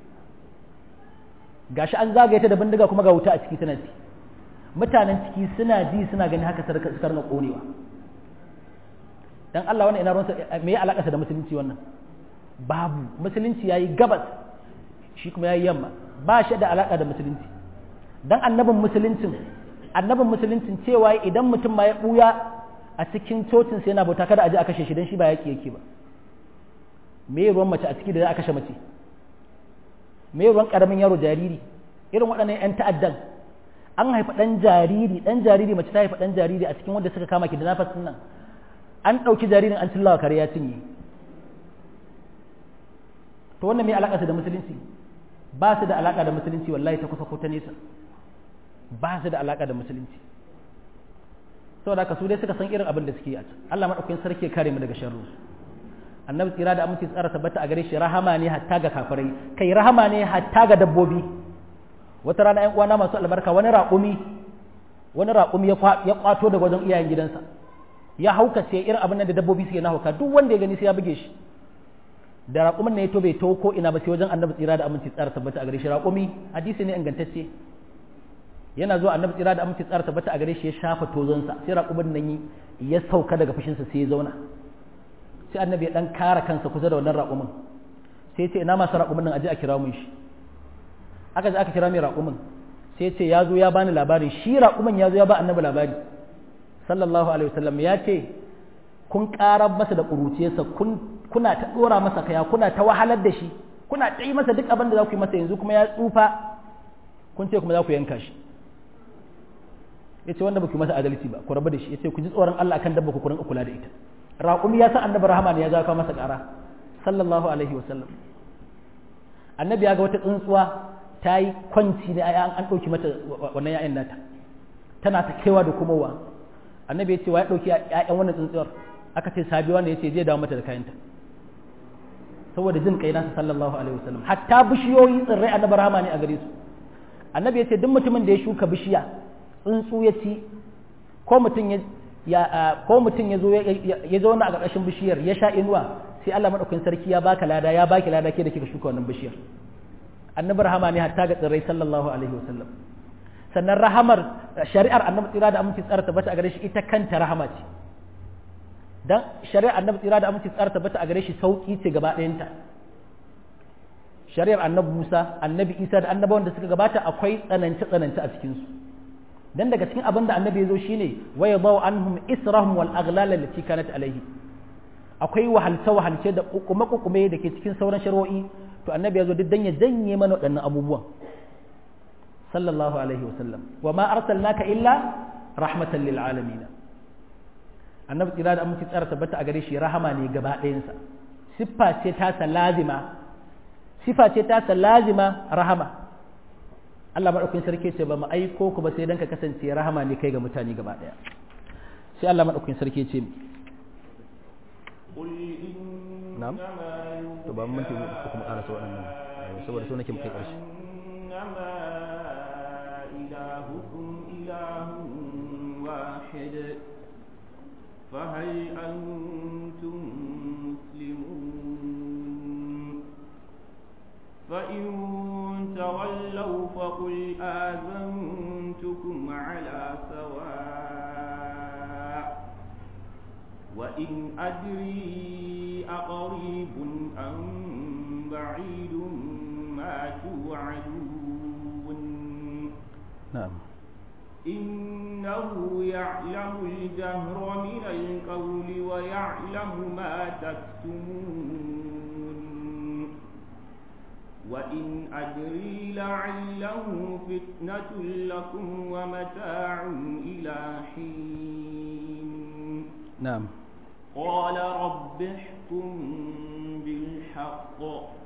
gashi an zagaye ta da bindiga kuma ga wuta a ciki tana ci mutanen ciki suna ji suna gani haka suka na konewa dan Allah wannan ina ruwansa me ya alaka da musulunci wannan babu musulunci yayi gabas shi kuma yayi yamma ba shi da alaka da musulunci dan annabin musuluncin annabin musuluncin cewa idan mutum ma ya buya a cikin cocin sai yana bauta kada a je a kashe shi dan shi ba yaki yake ba me ruwan mace a ciki da za a kashe mace me ruwan karamin yaro jariri irin waɗannan yan ta'addan an haifa ɗan jariri ɗan jariri mace ta haifa ɗan jariri a cikin wanda suka kama ki da nafas nan an ɗauki jaririn an cillawa kare ya cinye to wannan me alaƙa da musulunci ba su da alaƙa da musulunci wallahi ta kusa ko ta nesa ba su da alaƙa da musulunci saboda haka su dai suka san irin abin da suke yi a can Allah madaukakin sarki ya kare mu daga sharru annabi tsira da aminci tsara tabbata a gare shi rahama ne hatta ga kafirai kai rahama ne hatta ga dabbobi wata rana ƴan uwana masu albarka wani raƙumi wani raƙumi ya kwato daga wajen iyayen gidansa ya haukace irin abin da dabbobi suke na hauka duk wanda ya gani sai ya buge shi da raƙumin ne ya to bai to ko ina ba sai wajen annabi tsira da aminci tsara tabbata a gare shi raƙumi hadisi ne ingantacce yana zuwa annabi tsira da aminci tsara tabbata a gare shi ya shafa tozonsa sai raƙumin nan ya sauka daga fushinsa sai ya zauna sai annabi ya dan kara kansa kusa da wannan raƙumin sai ya ce ina masu raƙumin nan aje a kira mun shi aka je aka kira mai raƙumin sai ya ce ya zo ya bani labari shi raƙumin ya zo ya ba annabi labari sallallahu alaihi wasallam ya ce kun ƙarar masa da ƙuruciyarsa kun kuna ta ɗora masa kaya kuna ta wahalar da shi kuna ta yi masa duk abin da za ku yi masa yanzu kuma ya tsufa kun ce kuma za ku yanka shi ya ce wanda ba ku masa adalci ba ku rabu da shi ya ce ku ji tsoron Allah akan dabba ku kurin kula da ita raƙumi ya san annabi rahama ne ya zaka masa ƙara sallallahu alaihi wasallam annabi ya ga wata tsuntsuwa ta yi kwanci ne an an ɗauki mata wannan ya'yan nata tana ta kewa da komowa annabi ya ce wa ya ɗauki ya'yan wannan tsuntsuwar aka ce sabi wanda ya ce zai dawo mata da kayanta saboda jin kai nasa sallallahu alaihi wasallam hatta bishiyoyi tsirrai annabi rahama ne a gare su annabi ya ce duk mutumin da ya shuka bishiya tsuntsu ya ci ko mutum ya ya ko mutum ya zo ya zauna a ƙarƙashin bishiyar ya sha inuwa sai Allah madaukakin sarki ya baka lada ya baki lada ke da kika shuka wannan bishiyar annabi rahama ne hatta ga tsirrai sallallahu alaihi wasallam sannan rahamar shari'ar annabi tsira da aminci tsara tabbata a gare shi ita kanta rahama ce dan shari'ar annabi tsira da aminci tsara tabbata a gare shi sauki ce gaba ɗayanta shari'ar annabi Musa annabi Isa da annabawan da suka gabata akwai tsanance tsanance a cikin su dan daga cikin abin da annabi ya zo shine wa yadau anhum israhum wal aghlal allati kanat alaihi akwai wahalce wahalce da kukume kukume da ke cikin sauran shari'o'i to annabi ya zo duk dan ya janye mana waɗannan abubuwan sallallahu alaihi wa sallam wa ma arsalnaka illa rahmatan lil alamin annabi tsira da aminci tsara tabbata a gare shi rahama ne gaba ɗayansa siffa ce ta lazima sifa ce ta lazima rahama Allah maɗaukin sarki ce ba mu aiko ku ba sai dan ka kasance rahama ne kai ga mutane gaba ɗaya sai Allah maɗaukin sarki ce na'am to ba mun mutum ku kuma ƙarasa waɗannan saboda so nake mu kai ƙarshe فهل أنتم مسلمون فإن تولوا فقل آذنتكم على سواء وإن أدري أقريب أم بعيد ما توعدون نعم إنه يعلم الجهر من القول ويعلم ما تكتمون وإن أدري لعله فتنة لكم ومتاع إلى حين نعم قال رب احكم بالحق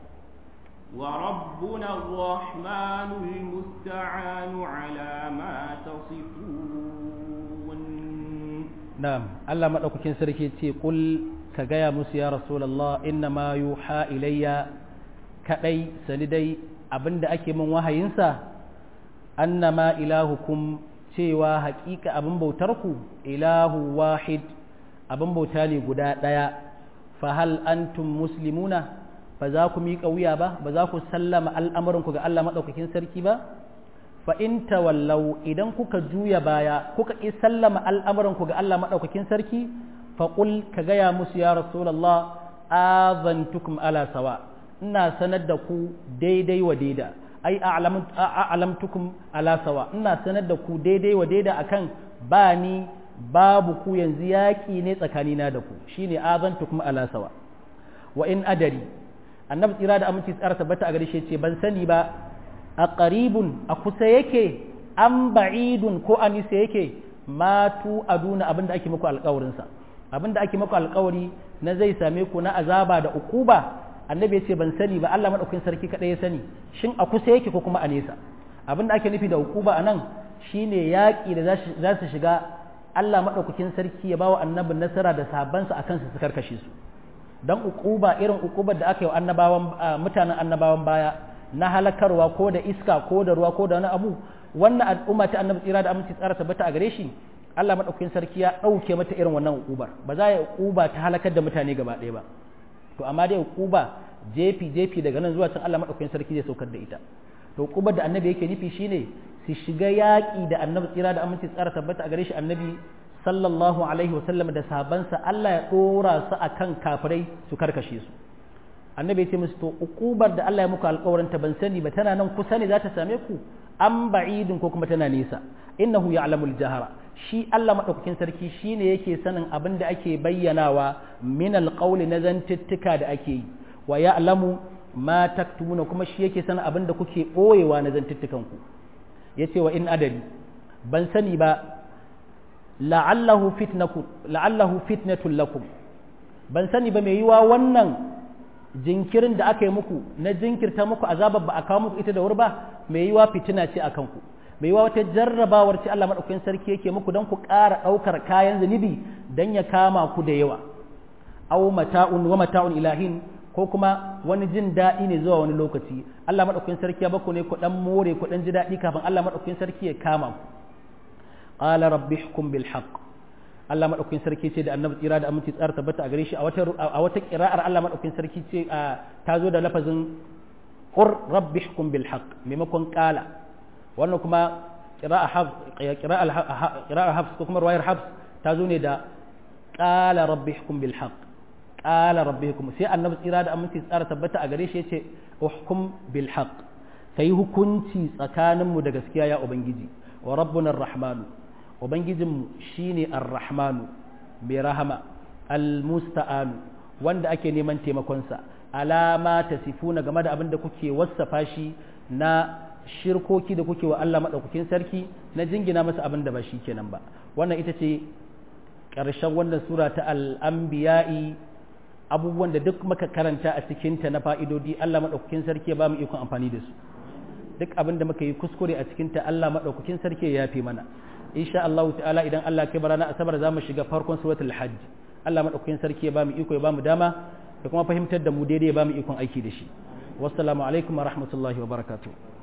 وربنا الرحمن المستعان على ما تصفون نعم الله مدaukakin sarki ce kul ka gaya musu ya rasulullah inna ma yuha ilayya kadai sani dai abinda ake min wahayinsa annama ilahukum cewa haƙiƙa abin bautarku ilahu wahid abin bauta ne guda ɗaya fa hal antum muslimuna ba za ku miƙa wuya ba ba za ku sallama al'amurinku ga Allah maɗaukakin sarki ba fa in tawallau idan kuka juya baya kuka ƙi sallama al'amurinku ga Allah maɗaukakin sarki fa qul ka gaya musu ya rasulullah azantukum ala sawa ina sanar da ku daidai wa daida ai a'lamtukum ala sawa ina sanar da ku daidai wa daida akan ba ni babu ku yanzu yaƙi ne tsakanina da ku shine azantukum ala sawa wa in adari annabi tsira da aminci tsara tabbata a gare shi ce ban sani ba a qaribun a kusa yake an ba'idun ko a nisa yake matu aduna abinda ake muku alƙawarin sa abinda ake muku alƙawari na zai same ku na azaba da ukuba annabi ya ce ban sani ba Allah madaukakin sarki kadai ya sani shin a kusa yake ko kuma a nesa abinda ake nufi da ukuba anan shine yaƙi da za su shiga Allah madaukakin sarki ya bawa annabin nasara da sahabbansa akan su su karkashe su dan ukuba irin ukubar da aka yi wa annabawan mutanen annabawan baya na halakarwa ko da iska ko da ruwa ko da wani abu wannan al'umma ta annabi tsira da aminci tsara tabbata a gare shi Allah madaukakin sarki ya dauke mata irin wannan ukubar ba za ya ukuba ta halakar da mutane gaba ɗaya ba to amma dai ukuba jefi jefi daga nan zuwa can Allah madaukakin sarki zai saukar da ita to ukubar da annabi yake nufi shine su shiga yaƙi da annabi tsira da aminci tsara tabbata a gare shi annabi sallallahu alaihi wasallam da sahabansa Allah ya dora su akan kafirai su karkashe su annabi ya ce musu to ukubar da Allah ya muku alƙawarin ta ban sani ba tana nan kusa ne za ta same ku an ba'idin ko kuma tana nesa innahu ya'lamul jahara shi Allah madaukakin sarki shine yake sanin abin da ake bayyanawa min alqawli na zantuttuka da ake yi wa ya'lamu ma taktumuna kuma shi yake sanin abin da kuke boyewa na zantuttukan ku yace wa in adari ban sani ba la'allahu fitnakum la'allahu fitnatul lakum ban sani ba mai yiwa wannan jinkirin da aka yi muku na jinkirta muku azabar ba a kawo muku ita da wuri ba mai yiwa fitina ce akan ku mai yiwa wata jarrabawar ce Allah madaukakin sarki yake muku don ku ƙara ɗaukar kayan zunubi don ya kama ku da yawa aw mata'un wa mata'un ilahin ko kuma wani jin daɗi ne zuwa wani lokaci Allah madaukakin sarki ya baku ne ku dan more ku dan ji daɗi kafin Allah madaukakin sarki ya kama ku qala rabbi hukum bil haqq Allah madaukakin sarki ce da annabi tsira da aminci tsara tabbata a gare shi a wata a wata qira'ar Allah madaukakin sarki ce ta zo da lafazin qur rabbi hukum bil haqq maimakon qala wannan kuma qira'a hafs qira'a qira'a hafs ko kuma riwayar hafs ta zo ne da qala rabbi hukum bil haqq qala rabbi hukum sai annabi tsira da aminci tsara tabbata a gare shi yace uhkum bil haqq kai hukunci tsakaninmu da gaskiya ya ubangiji wa rabbuna ar-rahmanu Ubangijinmu shi ne Ar-Rahmanu mai rahama, Al-Musta'anu wanda ake neman taimakonsa, alama ta sifuna game da abin da kuke wassafa shi na shirkoki da kuke wa Allah maɗaukakin sarki na jingina masa abin da ba shi kenan ba. Wannan ita ce ƙarshen wannan sura ta al'ambiya'i abubuwan da duk muka karanta a cikinta na fa'idodi Allah maɗaukakin sarki ya ba mu ikon amfani da su. Duk abin da muka yi kuskure a cikinta Allah maɗaukakin sarki ya yafe mana. insha Allah ta'ala idan Allah ke barana asabar za mu shiga farkon suratul hajj Allah madaukakin sarki ya bamu iko ya bamu dama da kuma fahimtar da mu daidai ya bamu ikon aiki da shi wassalamu alaikum wa rahmatullahi wa barakatuh